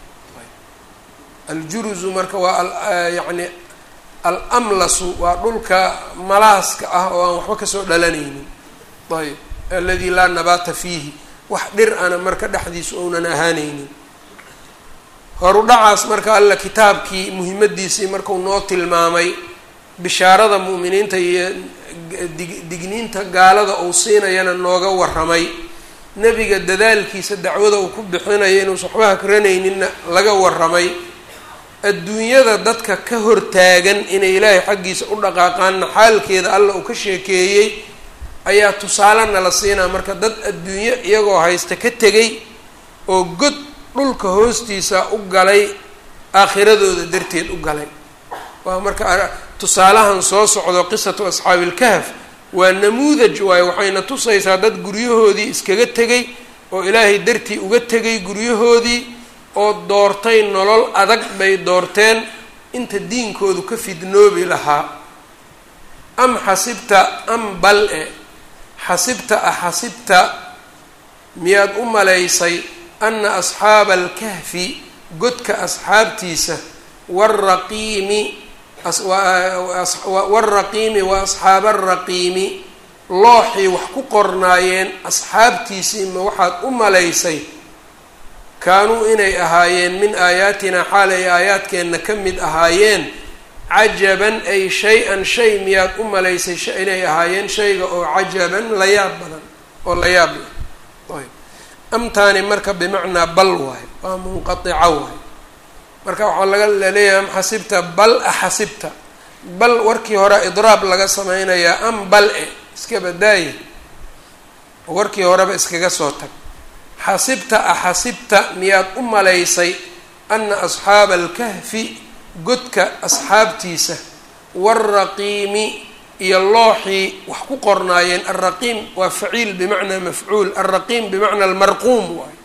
aljuruzu marka waa yacni alamlasu waa dhulka malaaska ah oo aan waxba kasoo dhalanaynin ayb aladi laa nabaata fiihi wax dhir ana marka dhexdiisu ounan ahaanaynin horudhacaas marka alla kitaabkii muhimadiisii marku noo tilmaamay bishaarada mu'miniinta iyo dig digniinta gaalada uu siinayana nooga warramay nebiga dadaalkiisa dacwada uu ku bixinayo inuusan waxba hakranayninna laga warramay adduunyada dadka ka hortaagan inay ilaahay xaggiisa u dhaqaaqaanna xaalkeeda alla uu ka sheekeeyey ayaa tusaale nala siinaa marka dad adduunyo iyagoo haysta ka tegay oo god dhulka hoostiisa u galay aakhiradooda darteed u galay waa marka tusaalahan soo socdo qisatu asxaabi ilkahf waa namuudaj waayo waxayna tusaysaa dad guryahoodii iskaga tegay oo ilaahay dartii uga tegay guryahoodii oo doortay nolol adag bay doorteen inta diinkoodu ka fidnoobi lahaa am xasibta am bal e xasibta a xasibta miyaad u malaysay ana asxaaba alkahfi godka asxaabtiisa waraqiimi waraqiimi wa asxaaba araqiimi looxii wax ku qornaayeen asxaabtiisii ma waxaad u malaysay kaanuu inay ahaayeen min aayaatinaa xaal ay aayaadkeenna ka mid ahaayeen cajaban ay shay-an shay miyaad u malaysay inay ahaayeen shayga oo cajaban la yaab badan oo la yaab leh ayb amtaani marka bimacnaa bal waayo waa munqaica waayo marka waxaa laga laleeyahay am xasibta bal axasibta bal warkii hore idraab laga sameynayaa am bal e iska badaaya warkii horeba iskaga soo tag xasibta axasibta miyaad u malaysay ana asxaaba alkahfi godka asxaabtiisa waalraqiimi iyo looxii wax ku qornaayeen alraqiim waa faciil bimacnaa mafcuul alraqiim bimacnaa almarquum waayo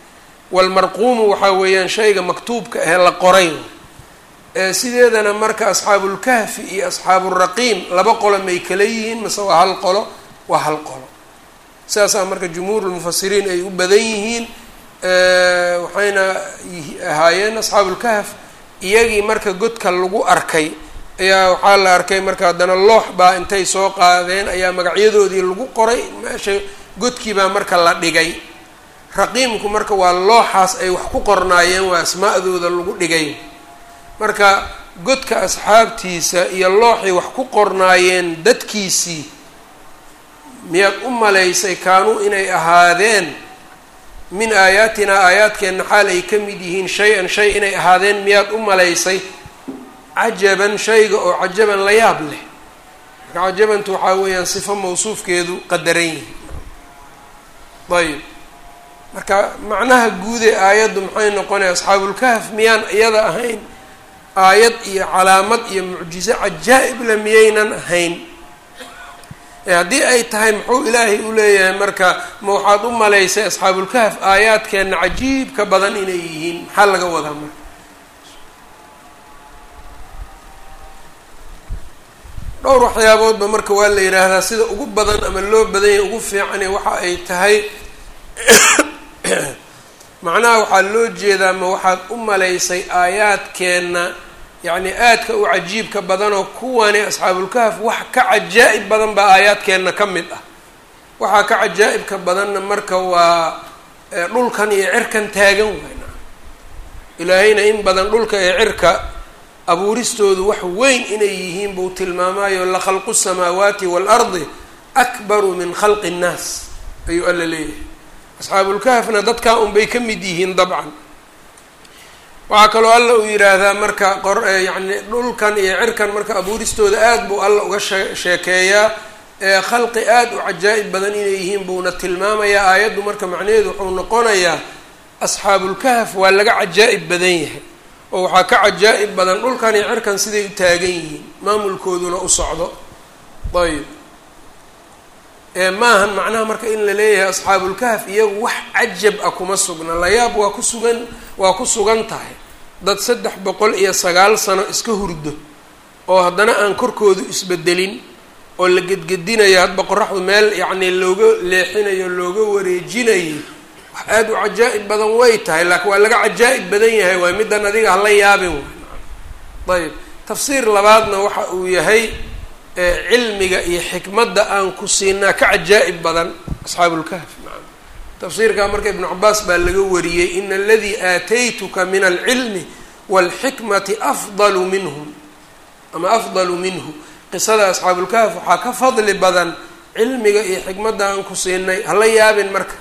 walmarquumu waxaa weeyaan shayga maktuubka ahee la qoray sideedana marka asxaabulkahfi iyo asxaaburaqiim laba qolo may kala yihiin mase waa hal qolo waa hal qolo sidaasaa marka jumhuurulmufasiriin ay u badan yihiin waxayna ahaayeen asxaabulkahf iyagii marka godka lagu arkay ayaa waxaa la arkay marka haddana loox baa intay soo qaadeen ayaa magacyadoodii lagu qoray meesha godkii baa marka la dhigay raqiimku marka waa looxaas ay wax ku qornaayeen waa asmaa'dooda lagu dhigay marka godka asxaabtiisa iyo looxay wax ku qornaayeen dadkiisii miyaad u malaysay kaanuu inay ahaadeen min aayaatinaa aayaadkeenna xaal ay ka mid yihiin shay-an shay inay ahaadeen miyaad u malaysay cajaban shayga oo cajaban la yaab leh marka cajabantu waxaa weeyaan sifo mawsuufkeedu qadaran yihi ayb marka macnaha guudee aayaddu maxay noqonaya asxaabulkahf miyaan iyada ahayn aayad iyo calaamad iyo mucjizo cajaa-ibla miyaynan ahayn haddii ay tahay muxuu ilaahay u leeyahay marka ma waxaad u malaysay asxaabulkahf aayaadkeenna cajiibka badan inay yihiin maxaa laga wadaa marka dhowr waxyaaboodba marka waa la yidhaahdaa sida ugu badan ama loo badanya ugu fiicane waxa ay tahay macnaha waxaa loo jeedaa ma waxaad u malaysay aayaadkeenna yacni aadka u cajiibka badanoo kuwani asxaabulkahf wax ka cajaa'ib badan baa aayaadkeenna ka mid ah waxaa ka cajaa'ibka badanna marka waa dhulkan iyo cirkan taagan wayna ilaahayna in badan dhulka iyo cirka abuuristoodu wax weyn inay yihiin buu tilmaamayo la khalqu samaawaati waalardi akbaru min khalqi nnaas ayuu alla leeyahay asxaabulkahfna dadkaa unbay ka mid yihiin dabcan waxaa kaloo alla uu yidhaahdaa marka qor yacni dhulkan iyo cirkan marka abuuristooda aad buu alla uga shee sheekeeyaa khalqi aad u cajaa'ib badan inay yihiin buuna tilmaamayaa aayaddu marka macnaheedu wuxuu noqonayaa asxaabulkahf waa laga cajaa'ib badan yahay oo waxaa ka cajaa'ib badan dhulkan iyo cirkan siday u taagan yihiin maamulkooduna u socdo ayb maahan macnaha marka in la leeyahay asxaabulkahf iyagu wax cajab ah kuma sugna layaab waa ku sugan waa ku sugan tahay dad saddex boqol iyo sagaal sano iska hurdo oo haddana aan korkoodu isbedelin oo la gedgedinayo hadba qoraxdu meel yacni looga leexinayo looga wareejinayo wax aada u cajaa'ib badan way tahay laakiin waa laga cajaa'ib badan yahay waay middan adiga hala yaabin waay ayb tafsiir labaadna waxa uu yahay cilmiga iyo xikmadda aan ku siinaa ka cajaa'ib badan asxaabulkahf maa tafsiirkaa marka ibnu cabaas baa laga wariyey ina aladii aataytuka min alcilmi waalxikmati afdalu minhum ama afdalu minhu qisada asxaabulkahf waxaa ka fadli badan cilmiga iyo xikmadda aan ku siinay hala yaabin marka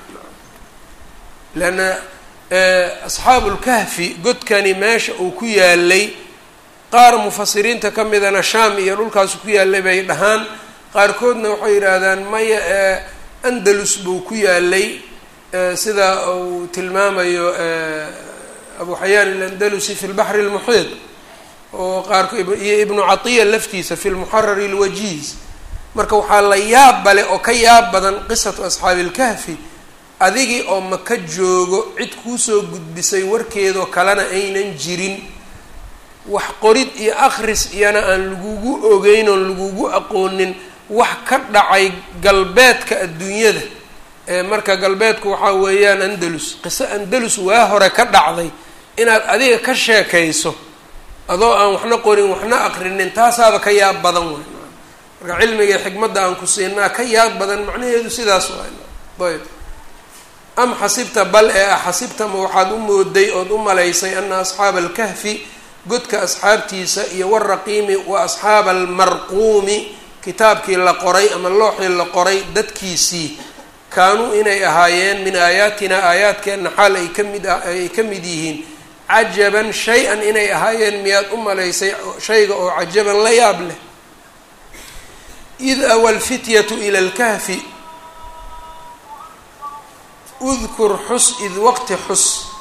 leanna asxaabulkahfi godkani meesha uu ku yaalay qaar mufasiriinta ka midana shaam iyo dhulkaasu ku yaalay bay dhahaan qaarkoodna waxay yidhaahdaan maya andalus buu ku yaalay sida uu tilmaamayo abu xayaan alandalusi fi lbaxri lmuxiid oo qaarko iyo ibnu catiya laftiisa fi lmuxarari lwajiiz marka waxaa la yaab bale oo ka yaab badan qisatu asxaabi ilkahfi adigii oo maka joogo cid kuusoo gudbisay warkeedoo kalena aynan jirin wax qorid iyo akris iyana aan lagugu ogeyn oon lagugu aqoonin wax ka dhacay galbeedka adduunyada ee marka galbeedku waxaa weeyaan andalus qiso andalus waa hore ka dhacday inaad adiga ka sheekayso adoo aan waxna qorin waxna aqrinin taasaaba ka yaab badan waay marka cilmiga xikmadda aan ku siinaa ka yaab badan macnaheedu sidaas waay ayb am xasibta bal ee ah xasibtama waxaad u mooday ood u malaysay ana asxaaba alkahfi godka asxaabtiisa iyo waraqiimi wa asxaaba almarquumi kitaabkii la qoray ama looxii la qoray dadkiisii kaanuu inay ahaayeen min aayaatina aayaadkeenna xaal ay kamid ay ka mid yihiin cajaban shay-an inay ahaayeen miyaad u malaysay shayga oo cajaban la yaab leh id awa alfityatu ila lkahfi udkur xus id waqti xus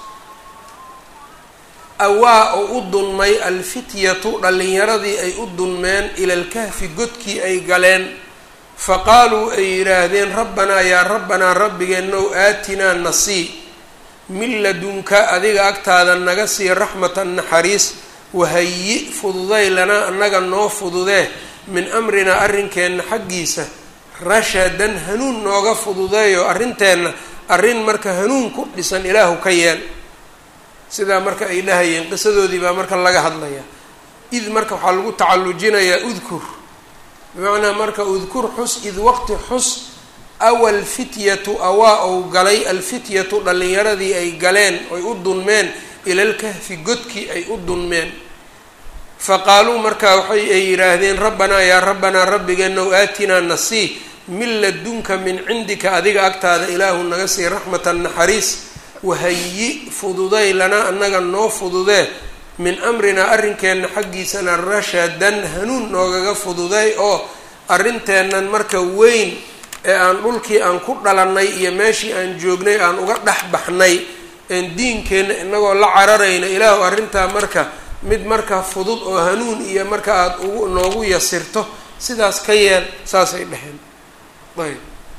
awaa oo u dunmay alfityatu dhallinyaradii ay u dunmeen ila lkahfi godkii ay galeen faqaaluu ay yidhaahdeen rabbanaa yaa rabbanaa rabbigeenow aatinaa nasii min ladunka adiga agtaada naga sii raxmatan naxariis wahayi fududay lanaa annaga noo fududee min amrinaa arrinkeenna xaggiisa rashadan hanuun nooga fududeeyo arrinteenna arrin marka hanuun ku dhisan ilaahu ka yeel sidaa marka ay dhahayeen qisadoodii baa marka laga hadlayaa id marka waxaa lagu tacallujinayaa udkur bimacnaa marka udkur xus id waqti xus awa alfityatu awaa ou galay alfityatu dhallinyaradii ay galeen oy u dunmeen ilalkahfi godkii ay u dunmeen faqaaluu markaa waxay ay yidhaahdeen rabbanaa yaa rabbanaa rabbigeenow aatinaa nasii min ladunka min cindika adiga agtaada ilaahu naga sii raxmatan naxariis wahayi fududay lanaa annaga noo fududee min amrinaa arrinkeenna xaggiisana rashadan hanuun noogaga fududay oo arrinteennan marka weyn ee aan dhulkii aan ku dhalannay iyo meeshii aan joognay aan uga dhex baxnay een diinkeenna inagoo la cararayna ilaahu arrintaa marka mid marka fudud oo hanuun iyo marka aada ugu noogu yasirto sidaas ka yeel saasay dheheen ayb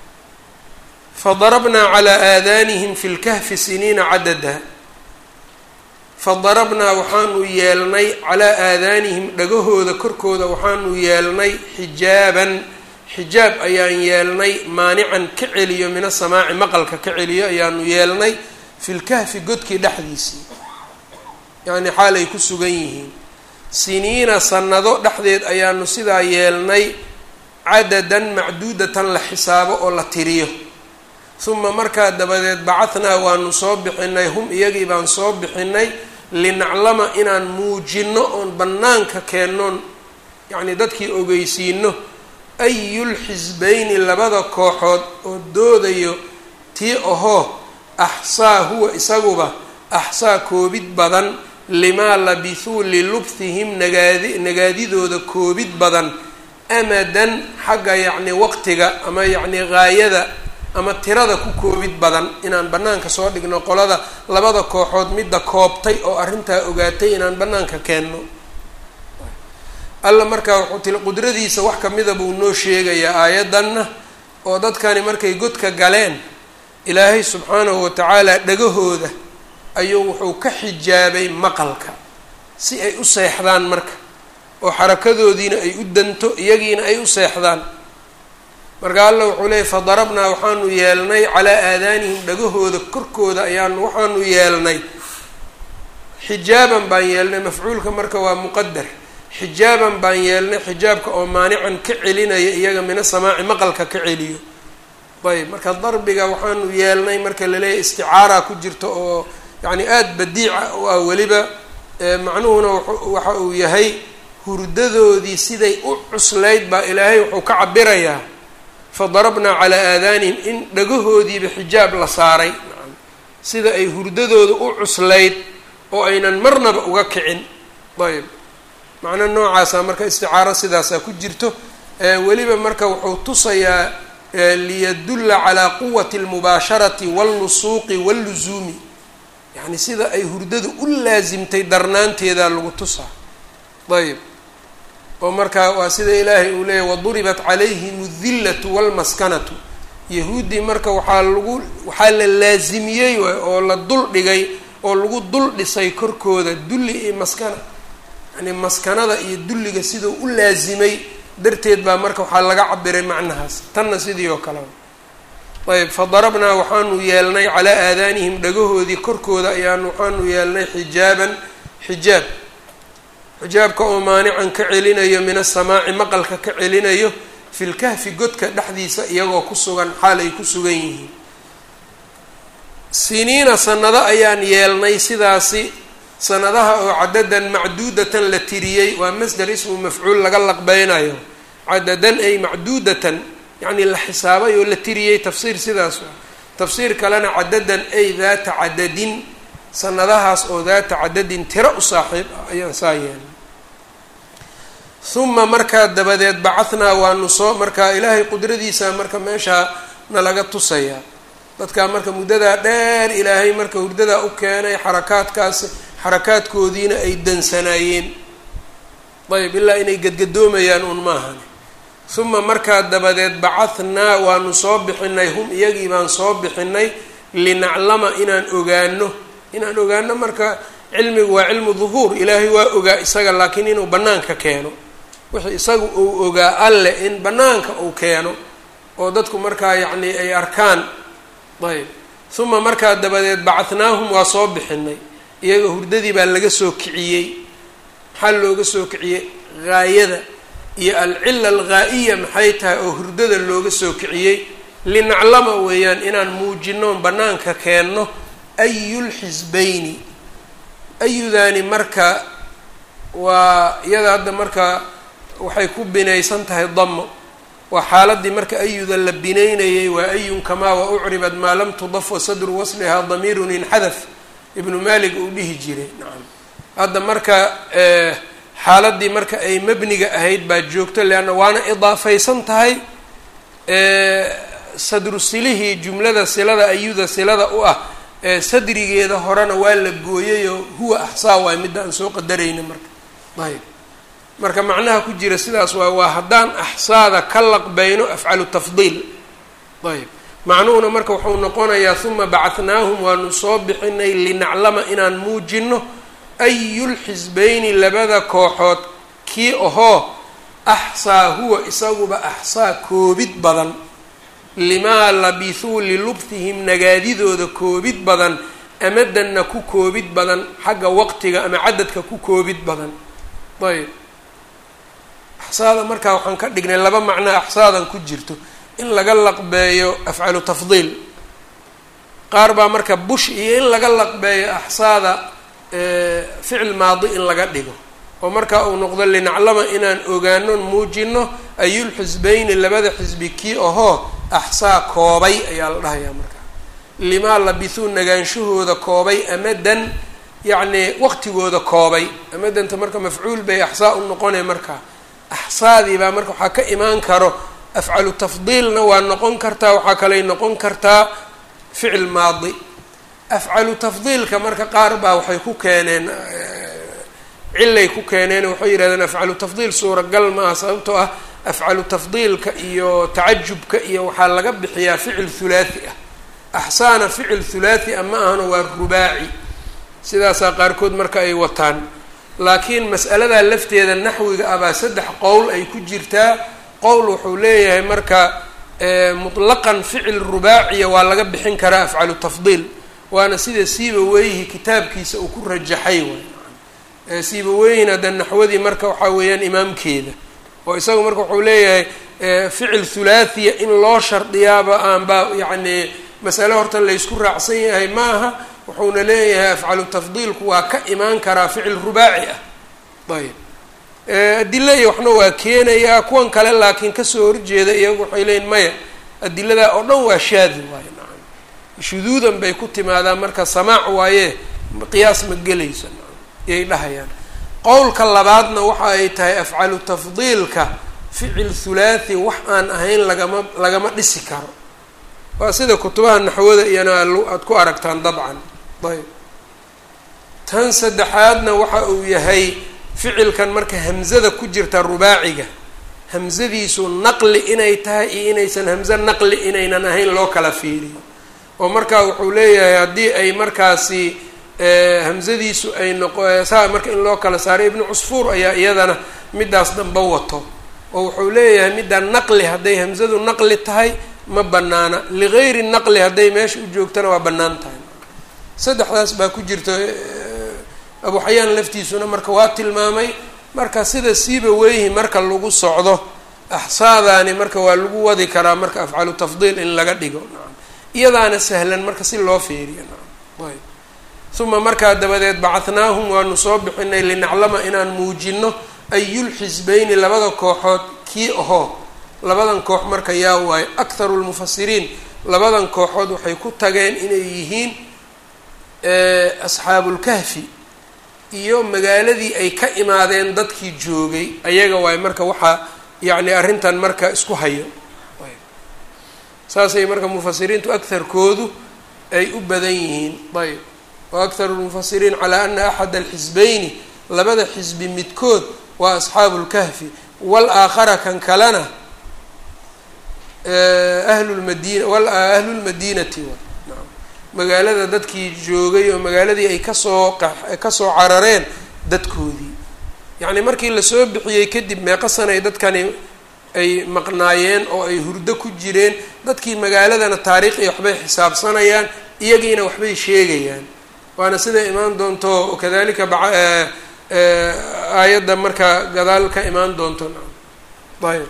fadarabnaa calaa aadaanihim fi lkahfi siniina cadada fadarabnaa waxaanu yeelnay calaa aadaanihim dhagahooda korkooda waxaanu yeelnay xijaaban xijaab ayaan yeelnay maanican ka celiyo min asamaaci maqalka ka celiyo ayaanu yeelnay fi lkahfi godkii dhexdiisii yacni xaal ay ku sugan yihiin siniina sanado dhexdeed ayaanu sidaa yeelnay cadadan macduudatan la xisaabo oo la tiriyo uma markaa dabadeed bacahnaa waanu soo bixinay hum iyagii baan soo bixinay linaclama inaan muujinno oon bannaanka keennoon yacnii dadkii ogeysiino ayulxisbayni labada kooxood oo doodayo tii ahoo axsaa huwa isaguba axsaa koobid badan limaa labithuu lilubthihim nagaadi nagaadidooda koobid badan amadan xagga yacni waqtiga ama yacni gaayada ama tirada ku koobid badan inaan bannaanka soo dhigno qolada labada kooxood midda koobtay oo arrintaa ogaatay inaan bannaanka keenno alla markaa wuxuu tili qudradiisa wax kamida buu noo sheegayaa aayaddanna oo dadkani markay godka galeen ilaahay subxaanahu watacaala dhagahooda ayuu wuxuu ka xijaabay maqalka si ay u seexdaan marka oo xarakadoodiina ay u danto iyagiina ay u seexdaan marka alla wuxuu leeyay fadarabnaa waxaanu yeelnay calaa aadaanihim dhagahooda korkooda ayaanu waxaanu yeelnay xijaaban baan yeelnay mafcuulka marka waa muqadar xijaaban baan yeelnay xijaabka oo maanican ka celinaya iyaga mina samaaci maqalka ka celiyo ayb marka darbiga waxaanu yeelnay marka laleeyahy isticaara ku jirto oo yacni aada badiica u ah weliba macnuhuna waxa uu yahay hurdadoodii siday u cuslayd baa ilaahay wuxuu ka cabirayaa fadarabnaa calaa aadaanihim in dhagahoodiiba xijaab la saaray sida ay hurdadooda u cuslayd oo aynan marnaba uga kicin ayb macno noocaasa marka isticaaro sidaasaa ku jirto weliba marka wuxuu tusayaa liyadulla calaa quwati almubaasharati wallusuuqi walluzuumi yacni sida ay hurdadu u laasimtay darnaanteedaa lagu tusaa ayb oo markaa waa sida ilaahay uu leeyahy waduribat calayhim aldillatu walmaskanatu yahuuddii marka waxaa lagu waxaa la laasimiyey waay oo la dul dhigay oo lagu dul dhisay korkooda dulli iyo maskana yani maskanada iyo dulliga siduu u laasimay darteed baa marka waxaa laga cabiray macnahaas tanna sidii oo kale ayb fadarabnaa waxaanu yeelnay calaa aadaanihim dhagahoodii korkooda ayaanu waxaanu yeelnay xijaaban xijaab xijaabka oo maanican ka celinayo min asamaaci maqalka ka celinayo fi lkahfi godka dhexdiisa iyagoo ku sugan xaal ay ku sugan yihiin siniina sanado ayaan yeelnay sidaasi sanadaha oo cadadan macduudatan la tiriyey waa masder ismu mafcuul laga laqbeynayo cadadan ay macduudatan yacni la xisaabay oo la tiriyey tafsiir sidaas waa tafsiir kalena cadadan ay daata cadadin sanadahaas oo daata cadadin tiro u saaxiib ah ayaan saa yeelnay uma markaa dabadeed bacahnaa waanu soo markaa ilaahay qudradiisa marka meeshaa nalaga tusayaa dadkaa marka muddadaa dheer ilaahay marka hurdadaa u keenay xarakaadkaas xarakaadkoodiina ay dansanaayeen ayb ilaa inay gadgadoomayaan un maahan uma markaa dabadeed bacahnaa waanu soo bixinay hum iyagii baan soo bixinay linaclama inaan ogaano inaan ogaano marka cilmigu waa cilmu duhuur ilaahay waa ogaa isaga laakiin inuu bannaanka keeno wixii isagu uu ogaa alle in bannaanka uu keeno oo dadku markaa yacni ay arkaan ayb uma markaa dabadeed bacatnaahum waa soo bixinay iyaga hurdadii baa laga soo kiciyey maxaa looga soo kiciyey haayada iyo alcila alghaa'iya maxay tahay oo hurdada looga soo kiciyey linaclama weeyaan inaan muujinoon bannaanka keenno ayulxisbayni ayudaani marka waa iyada hadda marka waxay ku binaysan tahay damo waa xaaladii marka ayuda la binaynayay waa ayun kamaa wa ucribad maa lam tudaf wa sadru waslihaa damiirun inxadaf ibnu malik uu dhihi jiray nacam hadda marka xaaladii marka ay mabniga ahayd baa joogto leanna waana idaafaysan tahay sadru silihii jumlada silada ayuda silada u ah sadrigeeda horena waa la gooyayoo huwa axsaa waay midda aan soo qadarayna marka ayb marka macnaha ku jira sidaas waa waa haddaan axsaada ka laqbayno afcalu tafdiil ayb macnuhuna marka wuxuu noqonayaa uma bacatnaahum waanu soo bixinay linaclama inaan muujino ayulxisbayni labada kooxood kii ahoo axsaa huwa isaguba axsaa koobid badan limaa labithuu lilubthihim nagaadidooda koobid badan amadanna ku koobid badan xagga waqtiga ama cadadka ku koobid badan ayb axsaada markaa waxaan ka dhignay laba macnaa axsaadan ku jirto in laga laqbeeyo afcalu tafdiil qaar baa marka bush iyo in laga laqbeeyo axsaada ficil maadi in laga dhigo oo markaa uu noqdo linaclama inaan ogaano muujino ayulxisbayni labada xisbi kii ahoo axsaa koobay ayaa la dhahayaa markaa limaa labithuu nagaanshahooda koobay amadan yacni waqtigooda koobay amadanta marka mafcuul bay axsaa u noqonay markaa axsaadii baa marka waxaa ka imaan karo afcalu tafdiilna waa noqon kartaa waxaa kaley noqon kartaa ficil maadi afcalu tafdiilka marka qaar baa waxay ku keeneen cilay ku keeneen waxay yidhahdeen afcalu tafdiil suuragal maaha sababtoo ah afcalu tafdiilka iyo tacajubka iyo waxaa laga bixiyaa ficil hulaathi ah axsaana ficil hulaathi ah ma ahano waa rubaaci sidaasaa qaarkood marka ay wataan laakiin mas'aladaa lafteeda naxwiga ah baa saddex qowl ay ku jirtaa qowl wuxuu leeyahay marka mutlaqan ficil rubaaciya waa laga bixin karaa afcalu tafdiil waana sida siiba weyhi kitaabkiisa uu ku rajaxay way siiba weyhin hadda naxwadii marka waxaa weeyaan imaamkeeda oo isagu marka wuxuu leeyahay ficil thulaathiya in loo shardiyaaba aanba yacni masale horta laysku raacsan yahay ma aha wuxuuna leeyahay afcalu tafdiilku waa ka imaan karaa ficil rubaaci ah ayb adila iyo waxna waa keenayaa kuwan kale laakiin kasoo horjeeda iyagu waxay leeyiin maya adiladaa oo dhan waa shaadi waaye nacam shuduudan bay ku timaadaan marka samaac waaye qiyaas ma gelayso nacam iyay dhahayaan qowlka labaadna waxa ay tahay afcalu tafdiilka ficil hulaathi wax aan ahayn lagama lagama dhisi karo waa sida kutubaha naxwada iyana aad ku aragtaan dabcan ayb tan saddexaadna waxa uu yahay ficilkan marka hamzada ku jirta rubaaciga hamzadiisu naqli inay tahay iyo inaysan hamze naqli inaynan ahayn loo kala fiiriyo oo markaa wuxuu leeyahay haddii ay markaasi hamzadiisu ay noqo saa marka in loo kala saaray ibnu cusfuur ayaa iyadana midaas damba wato oo wuxuu leeyahay midda naqli hadday hamzadu naqli tahay ma banaana ligayri naqli hadday meesha u joogtana waa bannaan tahay saddexdaas baa ku jirta abu xayaan laftiisuna marka waa tilmaamay marka sida siiba weyhi marka lagu socdo axsaadaani marka waa lagu wadi karaa marka afcalu tafdiil in laga dhigo nacam iyadaana sahlan marka si loo fiiriyo nacam ayb uma markaa dabadeed bacatnaahum waanu soo bixinay linaclama inaan muujino ayulxisbayni labada kooxood kii ahoo labadan koox marka yaa waayo akharu lmufasiriin labadan kooxood waxay ku tageen inay yihiin asxaabulkahfi iyo magaaladii ay ka imaadeen dadkii joogay ayaga waayo marka waxaa yacni arrintan marka isku hayo saasay marka mufasiriintu agharkoodu ay u badan yihiin ayb wa akharu lmufasiriin calaa ana axad alxisbayni labada xisbi midkood waa asxaabu lkahfi wal aakhara kan kalena ahlulmadina ahlu lmadinati naam magaalada dadkii joogay oo magaaladii ay kasoo kasoo carareen dadkoodii yacni markii lasoo bixiyey kadib meeqa sanay dadkani ay maqnaayeen oo ay hurdo ku jireen dadkii magaaladana taariikh iyo waxbay xisaabsanayaan iyagiina waxbay sheegayaan waana siday imaan doonto kadalika ba aayadda marka gadaal ka imaan doonto ayb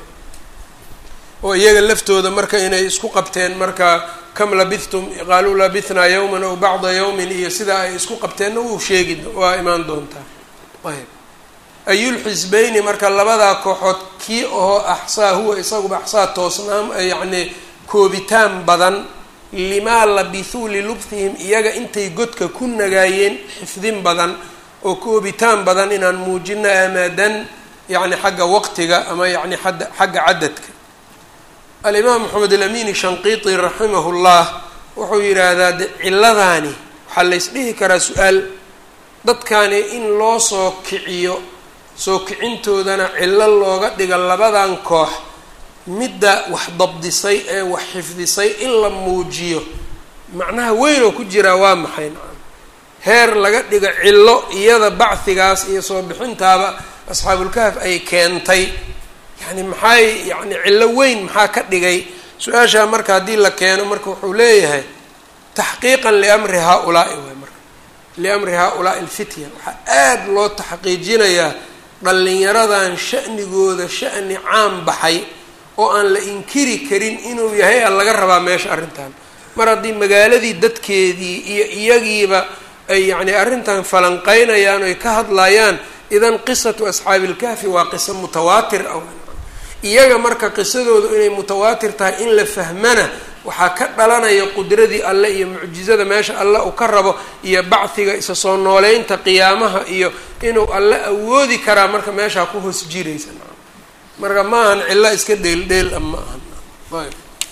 oo iyaga laftooda marka inay isku qabteen marka kam labithtum qaaluu labithnaa yawman aw bacda yawmin iyo sidaa ay isku qabteenna wuu sheegi waa imaan doontaa ayb ayulxisbeyni marka labadaa kooxood kii oo axsaa huwa isaguba axsaa toosnaam yacni koobitaan badan limaa labithuu lilubthihim iyaga intay godka ku nagaayeen xifdin badan oo koobitaan badan inaan muujino amaadan yacni xagga waqtiga ama yacni xagga cadadka alimaam maxamed alamin shanqiiti raximahu llah wuxuu yidhaahdaa de ciladaani waxaa laysdhihi karaa su-aal dadkani in loo soo kiciyo soo kicintoodana cillo looga dhigo labadan koox midda wax dabdisay ee wax xifdisay in la muujiyo macnaha weyn oo ku jiraa waa maxay nacam heer laga dhigo cillo iyada bacdigaas iyo soo bixintaaba asxaabulkahaf ay keentay yani maxay yani cillo weyn maxaa ka dhigay su-aashaa marka haddii la keeno marka wuxuu leeyahay taxqiiqan liamri haa-ulaa'i waay marka liamri haa-ulaa'i alfitya waxaa aada loo taxqiijinayaa dhallinyaradan sha'nigooda sha'ni caan baxay oo aan la inkiri karin inuu yahay a laga rabaa meesha arrintan mar haddii magaaladii dadkeedii iyo iyagiiba ay yacni arrintan falanqeynayaan oy ka hadlayaan idan qisatu asxaabilkahfi waa qiso mutawaatir ah iyaga marka qisadoodu inay mutawaatir tahay in la fahmana waxaa ka dhalanaya qudradii alle iyo mucjizada meesha alle uu ka rabo iyo bacdiga isa soo nooleynta qiyaamaha iyo inuu alle awoodi karaa marka meeshaa ku hoos jiraysa marka ma ahan cillo iska dheeldheel a ma ahan ayb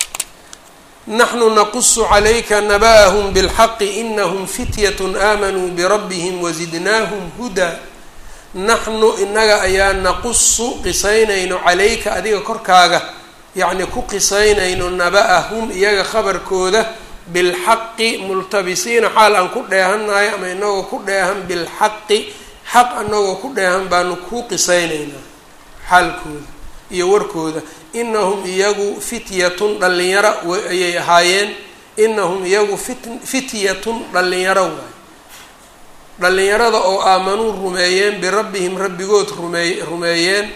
naxnu naqusu calayka naba'ahum bilxaqi inahum fityatun aamanuu birabbihim wazidnaahum hudaa naxnu inaga ayaa naqusu qisaynayno calayka adiga korkaaga yacni ku qisaynayno naba-ahum iyaga khabarkooda bilxaqi multabisiina xaal aan ku dheehannahay ama inagoo ku dheehan bilxaqi xaq anagoo ku dheehan baanu ku qisaynaynaa xaalkooda iyo warkooda inahum iyagu fityatun dhallinyaro ayay ahaayeen inahum iyagu fit fityatun dhallinyaro waay dhallinyarada oo aamanuu rumeeyeen birabbihim rabbigood rumey rumeeyeen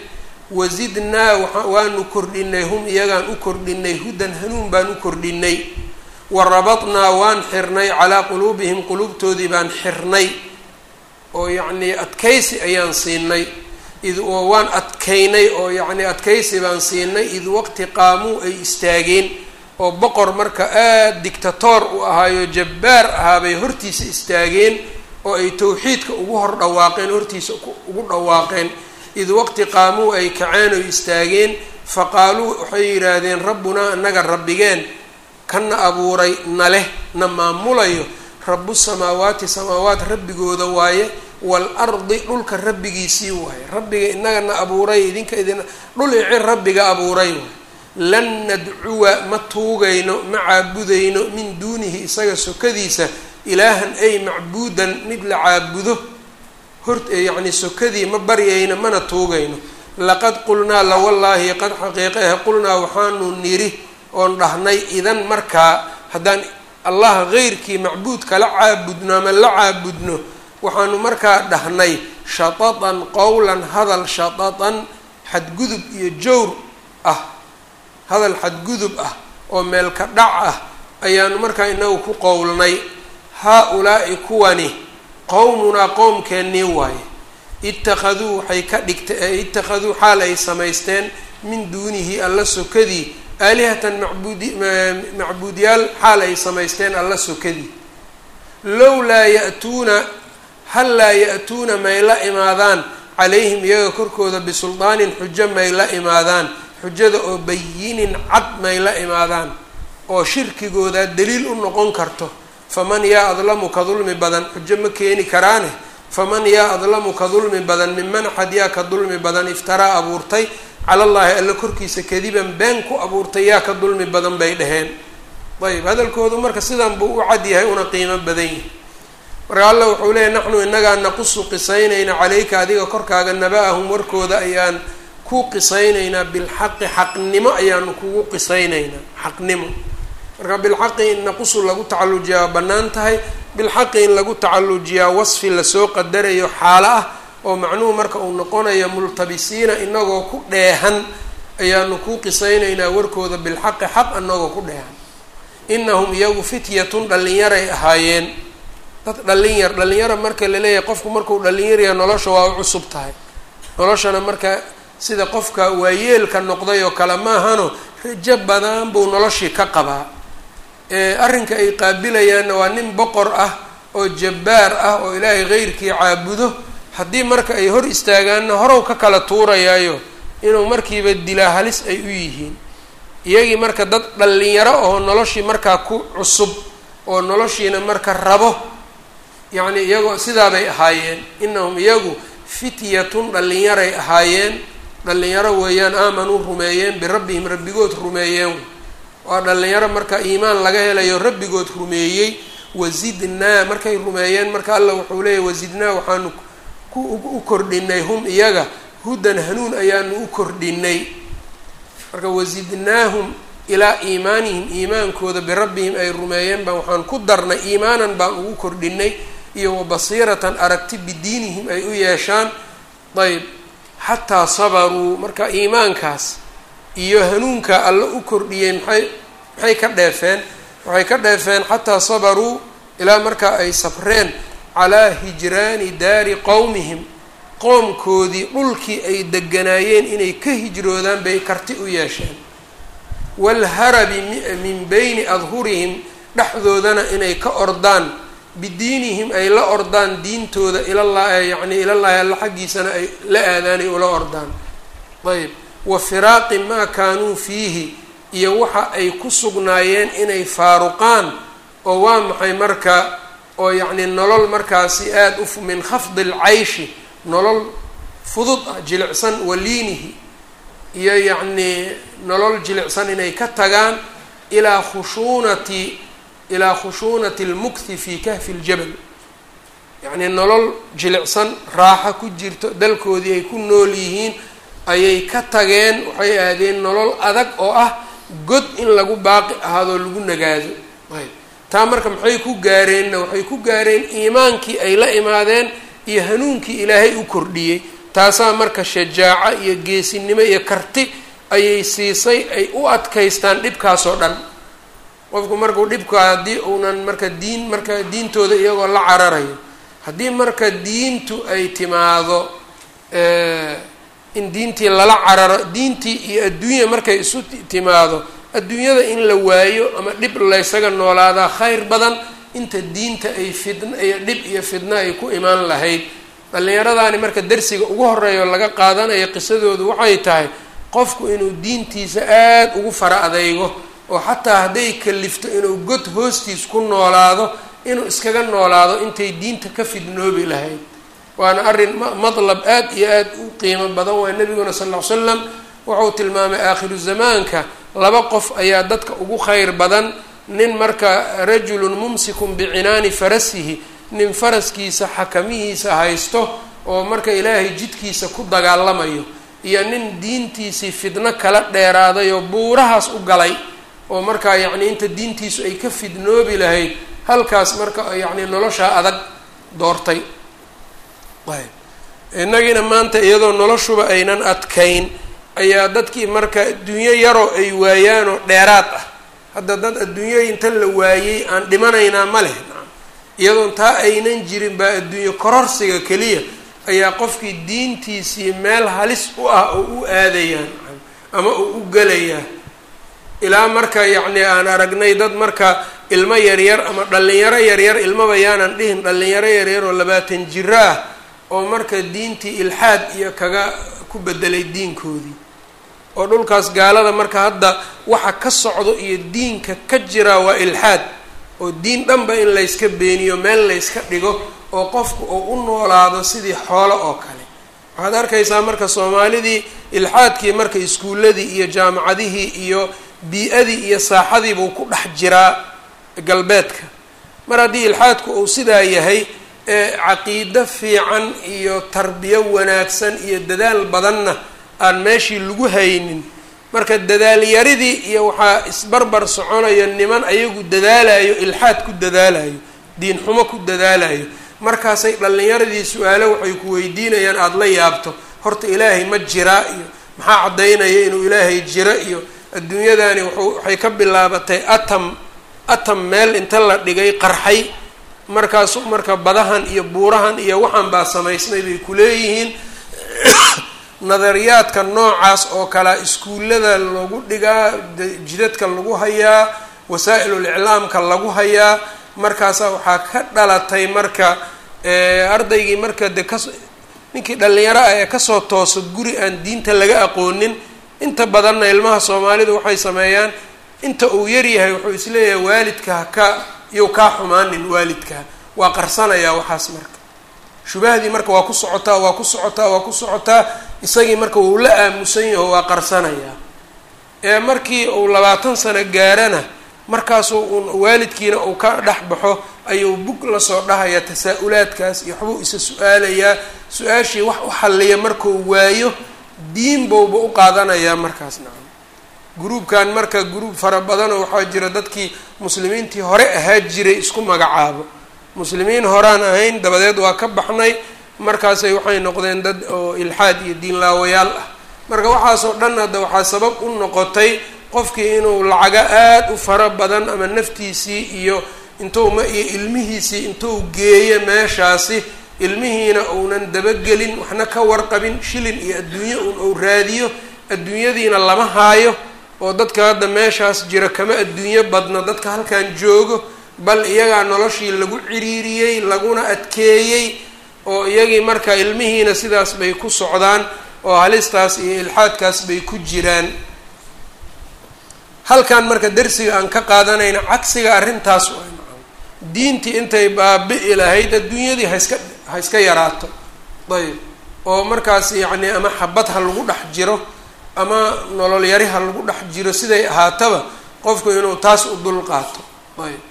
wasidnaa waanu kordhinay hum iyagaan u kordhinay hudan hanuun baan u kordhinay wa rabadnaa waan xirnay calaa quluubihim quluubtoodii baan xirnay oo yacnii adkaysi ayaan siinay id oo waan adkaynay oo yacnii adkaysi baan siinay id waqti qaamuu ay istaageen oo boqor marka aada dictatoor u ahaayo jabbaar ahaabay hortiisa istaageen oo ay tawxiidka ugu hor dhawaaqeen hortiisa ugu dhawaaqeen id waqti qaamuu ay kaceen oy istaageen faqaaluu waxay yidhaahdeen rabbunaa annaga rabbigeen kana abuuray na leh na maamulayo rabu samaawaati samaawaat rabbigooda waaye waalardi dhulka rabbigiisii waaye rabbiga inaga na abuuray idinka idin dhul ici rabbiga abuuray waaye lan nadcuwa ma tuugayno ma caabudayno min duunihi isaga sokadiisa ilaahan ay macbuudan mid la caabudo hor yacni sokadii ma baryayno mana tuugayno laqad qulnaa lawallaahi qad xaqiiqehe qulnaa waxaanu niri oon dhahnay idan markaa haddaan allah heyrkii macbuud kala caabudno ama la caabudno waxaanu markaa dhahnay shatatan qowlan hadal shatatan xadgudub iyo jowr ah hadal xadgudub ah oo meelka dhac ah ayaanu markaa inagu ku qowlnay haa-ulaa'i kuwani qowmunaa qowmkeennii waaye ittakhaduu waxay ka dhigta ittakhaduu xaal ay samaysteen min duunihi alla sokadii aalihatan macbuudi macbuudyaal xaal ay samaysteen alla sokadii lowlaa ya-tuuna hal laa ya-tuuna may la imaadaan calayhim iyaga korkooda bisuldaanin xujo may la imaadaan xujada oo bayinin cad may la imaadaan oo shirkigooda daliil u noqon karto faman yaa adlamu ka dulmi badan xujo ma keeni karaane faman yaa adlamu ka dulmi badan minman axad yaa ka dulmi badan iftaraa abuurtay cala llaahi alla korkiisa kadiban been ku abuurtay yaa ka dulmi badan bay dhaheen ayb hadalkoodu marka sidan buu u cad yahay una qiimo badan yahay marka alla wuxuu leeyahy naxnu inagaa naqusu qisaynayna caleyka adiga korkaaga naba-ahum warkooda ayaan ku qisaynaynaa bilxaqi xaqnimo ayaanu kugu qisaynaynaa xaqnimo marka bilxaqi in naqusu lagu tacallujiyaa waa bannaan tahay bilxaqi in lagu tacallujiyaa wasfi lasoo qadarayo xaalo ah oo macnuhu marka uu noqonayo multabisiina inagoo ku dheehan ayaanu kuu qisaynaynaa warkooda bilxaqi xaq anagoo ku dheehan inahum iyagu fityatun dhallinyaray ahaayeen dad dhalinyar dhalinyara marka laleeyahay qofku markuu dhalinyaraya nolosha waa u cusub tahay noloshana marka sida qofka waayeelka noqday oo kale maahano rajo badan buu noloshii ka qabaa arrinka ay qaabilayaanna waa nin boqor ah oo jabbaar ah oo ilaahay keyrkii caabudo haddii marka ay hor istaagaanna horow ka kala tuurayaayo inuu markiiba dilaa halis ay u yihiin iyagii marka dad dhalinyaro oo noloshii markaa ku cusub oo noloshiina marka rabo yacni iyagoo sidaabay ahaayeen inahum iyagu fityatun dhallinyaray ahaayeen dhallinyaro weeyaan aamanuu rumeeyeen birabbihim rabbigood rumeeyeen waa dhallinyaro marka iimaan laga helayo rabbigood rumeeyey wazidnaa markay rumeeyeen marka alla wuxuu leeyahy wazidnaa waxaanu ku u kordhinay hum iyaga hudan hanuun ayaanu u kordhinay marka wazidnaahum ilaa iimaanihim iimaankooda birabbihim ay rumeeyeen baan waxaan ku darnay iimaanan baan ugu kordhinay iyo wabasiiratan aragti bidiinihim ay u yeeshaan ayb xataa sabaruu marka iimaankaas iyo hanuunka alla u kordhiyey maxay maxay ka dheefeen waxay ka dheefeen xataa sabaruu ilaa markaa ay sabreen calaa hijraani daari qowmihim qoomkoodii dhulkii ay deganaayeen inay ka hijroodaan bay karti u yeesheen waalharabi min bayni adhurihim dhexdoodana inay ka ordaan bidiinihim ay la ordaan diintooda ilala yacni ilallaahi alla xaggiisana ay la aadaanay ula ordaan ayb wa firaaqi maa kaanuu fiihi iyo waxa ay ku sugnaayeen inay faaruqaan oo waa maxay marka oo yacni nolol markaasi aada u min khafdi alcayshi nolol fudud ah jilicsan waliinihi iyo yacnii nolol jilicsan inay ka tagaan ilaa khushuunati ilaa khushuunati almukthi fi kahfi ljabal yacnii nolol jilicsan raaxo ku jirto dalkoodii ay ku nool yihiin ayay ka tageen waxay aadeen nolol adag oo ah god in lagu baaqi ahaadoo lagu nagaado ayb taa marka maxay ku gaareenna waxay ku gaareen iimaankii ay la imaadeen iyo hanuunkii ilaahay u kordhiyey taasaa marka shajaaco iyo geesinimo iyo karti ayay siisay ay u adkaystaan dhibkaasoo dhan qofku markuu dhibka haddii uunan marka diin marka diintooda iyagoo la cararayo haddii marka diintu ay timaado in diintii lala cararo diintii iyo adduunya markay isu timaado adduunyada in la waayo ama dhib laysaga noolaadaa khayr badan inta diinta ay fidn iyo dhib iyo fidno ay ku imaan lahayd dhallinyaradaani marka darsiga ugu horeeya oo laga qaadanayo qisadoodu waxay tahay qofku inuu diintiisa aada ugu fara adeygo oo xataa hadday kalifto inuu god hoostiis ku noolaado inuu iskaga noolaado intay diinta ka fidnoobi lahayd waana arrin madlab aada iyo aada u qiimo badan waa nebiguna sal ll ly slam wuxuu tilmaamay aakhiru zamaanka laba qof ayaa dadka ugu khayr badan nin marka rajulun mumsikun bicinaani farasihi nin faraskiisa xakamihiisa haysto oo marka ilaahay jidkiisa ku dagaalamayo iyo nin diintiisii fidno kala dheeraaday oo buurahaas u galay oo markaa yacni inta diintiisu ay ka fidnoobi lahayd halkaas marka yacni noloshaa adag doortay ayb innagiina maanta iyadoo noloshuba aynan adkayn ayaa dadkii marka adduunyo yaroo ay waayaanoo dheeraad ah hadda dad adduunyo inta la waayey aan dhimanaynaa ma leh iyadoon taa aynan jirin baa adduunyo kororsiga keliya ayaa qofkii diintiisii meel halis u ah oo u aadayaa ama oo u gelayaa ilaa marka yacni aan aragnay dad marka ilmo yaryar ama dhallinyaro yaryar ilmaba yaanan dhihin dhallinyaro yaryar oo labaatan jiro ah oo marka diintii ilxaad iyo kaga ku bedelay diinkoodii oo dhulkaas gaalada marka hadda waxa ka socdo iyo diinka ka jira waa ilxaad oo diin dhanba in layska beeniyo meel layska dhigo oo qofku uu u noolaado sidii xoolo oo kale waxaad arkaysaa marka soomaalidii ilxaadkii marka iskuulladii iyo jaamacadihii iyo bii-adii iyo saaxadiibuu ku dhex jiraa galbeedka mar haddii ilxaadku uu sidaa yahay ee caqiido fiican iyo tarbiyo wanaagsan iyo dadaal badanna aan meeshii lagu haynin marka dadaalyaridii iyo waxaa isbarbar soconayo niman ayagu dadaalayo ilxaad ku dadaalayo diin xumo ku dadaalayo markaasay dhallinyaradii su-aalo waxay ku weydiinayaan aada la yaabto horta ilaahay ma jiraa iyo maxaa caddaynaya inuu ilaahay jiro iyo adduunyadani wuxuu waxay ka bilaabatay atam atam meel inta la dhigay qarxay markaasu marka badahan iyo buurahan iyo waxaan baa samaysmay bay kuleeyihiin nadariyaadka noocaas oo kalea iskuullada lagu dhigaa jidadka lagu hayaa wasaa-ilul iclaamka lagu hayaa markaasa waxaa ka dhalatay marka ardaygii marka de kas ninkii dhalinyaro ah ee kasoo tooso guri aan diinta laga aqoonin inta badanna ilmaha soomaalidu waxay sameeyaan inta uu yaryahay wuxuu isleeyahay waalidka haka iyow kaa xumaanin waalidka waa qarsanayaa waxaas marka shubahdii marka waa ku socotaa waa ku socotaa waa ku socotaa isagii marka wuu la aamusan yaho waa qarsanayaa ee markii uu labaatan sano gaarana markaasuu uun waalidkiina uu ka dhex baxo ayuu bug lasoo dhahayaa tasaa-ulaadkaas iyo waxbuu isa su-aalayaa su-aashii wax u xalliya markuu waayo diin bowba u qaadanayaa markaas nacam gruubkan marka gruub fara badanoo waxaa jira dadkii muslimiintii hore ahaa jiray isku magacaabo muslimiin horaan ahayn dabadeed waa ka baxnay markaasay waxay noqdeen dad oo ilxaad iyo diinlaawayaal ah marka waxaasoo dhan hadda waxaa sabab u noqotay qofkii inuu lacago aada u fara badan ama naftiisii iyo intuu ma iyo ilmihiisii intuu geeyo meeshaasi ilmihiina uunan dabagelin waxna ka warqabin shilin iyo adduunyo un uu raadiyo adduunyadiina lama haayo oo dadka hadda meeshaas jira kama adduunyo badna dadka halkan joogo bal iyagaa noloshii lagu ciriiriyey laguna adkeeyey oo iyagii marka ilmihiina sidaas bay ku socdaan oo halistaas iyo ilxaadkaas bay ku jiraan halkan marka darsiga aan ka qaadanayna cagsiga arrintaas waa diintii intay baabi'i lahayd adduunyadii haiska ha iska yaraato ayb oo markaas yacni ama xabad ha lagu dhex jiro ama nolol yari ha lagu dhex jiro siday ahaataba qofku inuu taas u dul qaato ayb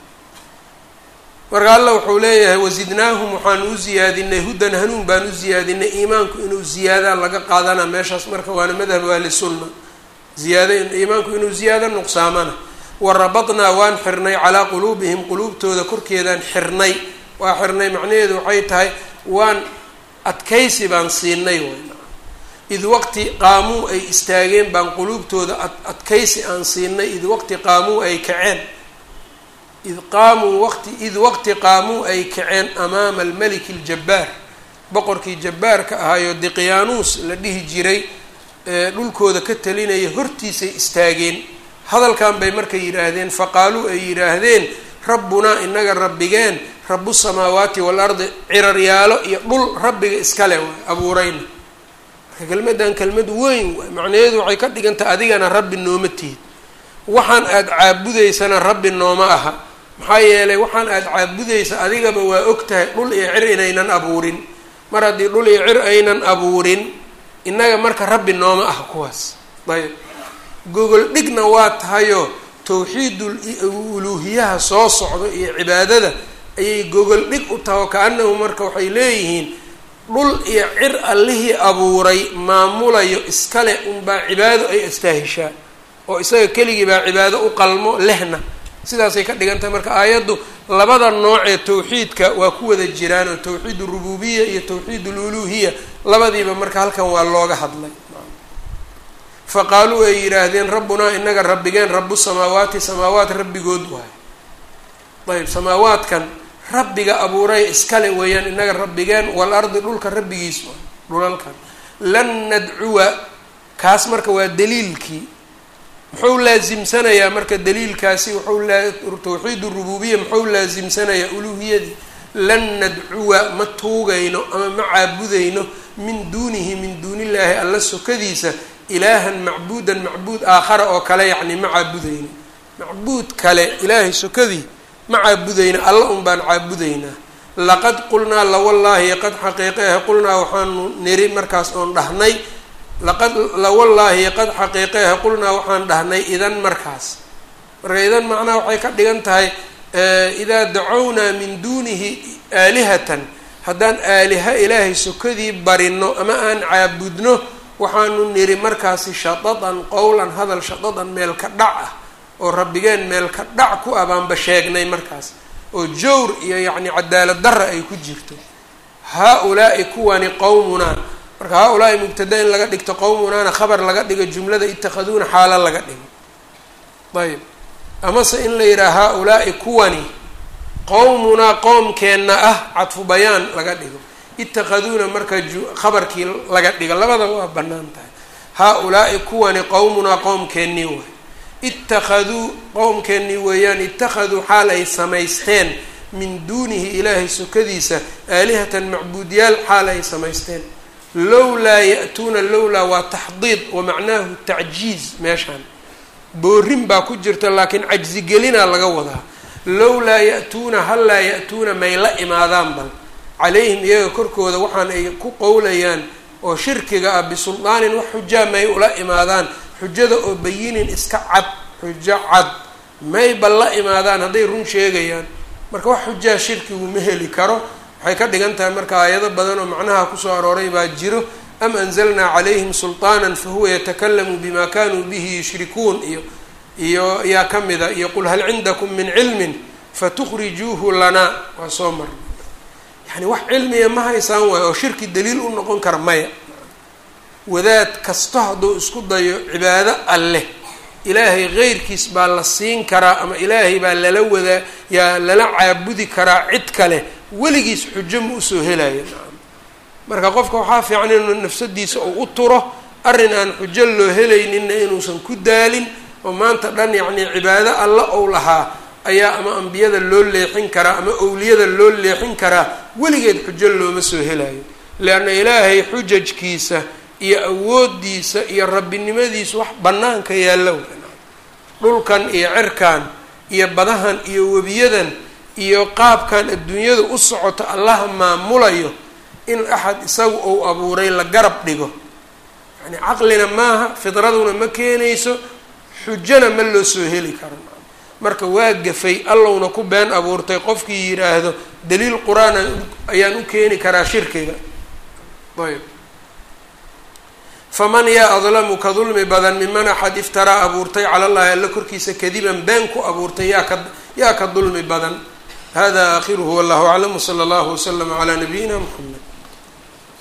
marka alla wuxuu leeyahay wasidnaahum waxaan u ziyaadinay hudan hanuun baan u ziyaadinay iimaanku inuu ziyaadaa laga qaadana meeshaas marka waana madhab ahlisunna ziyaada iimaanku inuu ziyaado nuqsaamana warabadnaa waan xirnay calaa quluubihim quluubtooda korkeedaan xirnay waa xirnay macnaheedu waxay tahay waan adkaysi baan siinay id waqti qaamuu ay istaageen baan quluubtooda adkaysi aan siinay id waqti qaamuu ay kaceen id qaamuu waqti id waqti qaamuu ay kaceen amaama almeliki aljabbaar boqorkii jabbaarka ahaayo diqyaanuus la dhihi jiray ee dhulkooda ka talinaya hortiisay istaageen hadalkan bay marka yidhaahdeen faqaaluu ay yidhaahdeen rabbunaa inaga rabbigeen rabu samaawaati waalardi ciraryaalo iyo dhul rabbiga iskale waay abuurayna marka kelmaddan kelmad weyn waay macnaheedu waxay ka dhigantahay adigana rabbi nooma tihid waxaan aada caabudaysana rabbi nooma aha maxaa yeelay waxaan aada caabudaysa adigaba waa og tahay dhul iyo cir inaynan abuurin mar haddii dhul iyo cir aynan abuurin innaga marka rabbi nooma aha kuwaas ayb gogol dhigna waa tahayoo tawxiidul uluuhiyaha soo socdo iyo cibaadada ayay gogol dhig u tahay oo ka-anahu marka waxay leeyihiin dhul iyo cir allihii abuuray maamulayo iskale unbaa cibaado ay astaahishaa oo isaga keligii baa cibaado u qalmo lehna sidaasay ka dhigan tahay marka aayaddu labada nooc ee tawxiidka waa ku wada jiraan oo tawxiid urububiya iyo tawxiid ululuhiya labadiiba marka halkan waa looga hadlay faqaaluu ay yidhaahdeen rabbunaa inaga rabbigeen rabu samaawaati samaawaat rabbigood waayo ayb samaawaadkan rabbiga abuuray iskale weeyaan inaga rabbigeen walardi dhulka rabbigiis waay dhulalkan lan nadcuwa kaas marka waa daliilkii muxuu laasimsanayaa marka daliilkaasi wuxuu tawxiid urububiya muxuu laasimsanayaa uluhiyadii lan nadcuwa ma tuugayno ama ma caabudayno min duunihi min duunillaahi alla sokadiisa ilaahan macbuudan macbuud aakhara oo kale yacni ma caabudayno macbuud kale ilaahay sokadii ma caabudayna alla un baan caabudaynaa laqad qulnaa lawallaahi qad xaqiiqe ah qulnaa waxaanu niri markaas oon dhahnay laqad lawallaahi qad xaqiiqeha qulnaa waxaan dhahnay idan markaas marka idan macnaha waxay ka dhigan tahay idaa dacownaa min duunihi aalihatan haddaan aaliha ilaahay sokadii barino ama aan caabudno waxaanu niri markaasi shadadan qowlan hadal shadadan meel ka dhac ah oo rabbigeen meel ka dhac ku abaanba sheegnay markaas oo jawr iyo yacni cadaalad darra ay ku jirto haa-ulaa'i kuwani qowmunaa marka haa-ulaa'i mubtada in laga dhigto qowmunaana khabar laga dhigo jumlada itakhaduuna xaalo laga dhigo ayb amase in la yidhaha haa-ulaa'i kuwani qowmunaa qoomkeenna ah cadfu bayaan laga dhigo itakhaduuna marka khabarkii laga dhigo labadaba waa bannaan tahay haa-ulaa'i kuwani qowmunaa qoomkeennii waay ittakhaduu qowmkeennii weeyaan ittakhaduu xaal ay samaysteen min duunihi ilaahay sokadiisa aalihatan macbuudyaal xaal ay samaysteen lowlaa ya-tuuna lowlaa waa taxdiid wa macnaahu tacjiiz meeshaan boorin baa ku jirta laakiin cajsigelinaa laga wadaa lowlaa ya-tuuna hallaa ya-tuuna may la imaadaan bal calayhim iyaga korkooda waxaan ay ku qowlayaan oo shirkiga ah bisuldaanin wax xujaa may ula imaadaan xujada oo bayinin iska cad xujo cad mayba la imaadaan hadday run sheegayaan marka wax xujaa shirkigu ma heli karo waxay ka dhigan tahay marka aayado badan oo macnaha kusoo arooray baa jiro am anzalnaa calayhim sulطaana fahuwa yatakalamu bima kanuu bihi yushrikuun iyo iyo yaa ka mida iyo qul hal cindakum min cilmin fatukhrijuuhu lanaa waa soo marna yani wax cilmiya ma haysaan waayo oo shirki daliil u noqon kara maya wadaad kasto hadduu isku dayo cibaado alleh ilaahay keyrkiis baa la siin karaa ama ilaahay baa lala wadaa yaa lala caabudi karaa cid kale weligiis xujo ma usoo helaya marka qofka waxaa fiican inuu nafsadiisa uu u turo arrin aan xujo loo helayninna inuusan ku daalin oo maanta dhan yacnii cibaado alla ou lahaa ayaa ama ambiyada loo leexin karaa ama owliyada loo leexin karaa weligeed xujo looma soo helayo leanna ilaahay xujajkiisa iyo awoodiisa iyo rabbinimadiisa wax bannaanka yaalla dhulkan iyo cirkan iyo badahan iyo webiyadan iyo qaabkan adduunyada u socoto allaha maamulayo in axad isagu uu abuuray la garab dhigo yani caqlina maaha fidraduna ma keenayso xujona ma loo soo heli karo marka waa gafay allowna ku been abuurtay qofkii yidhaahdo daliil qur-aan ayaan u keeni karaa shirkiga ayb faman yaa adlamu ka dulmi badan miman axad iftaraa abuurtay cala llahi alla korkiisa kadiban been ku abuurtay yaa ka yaa ka dulmi badan hada aakhiruhu wallahu aclam wsala allahu waslama calaa nabiyina mxamed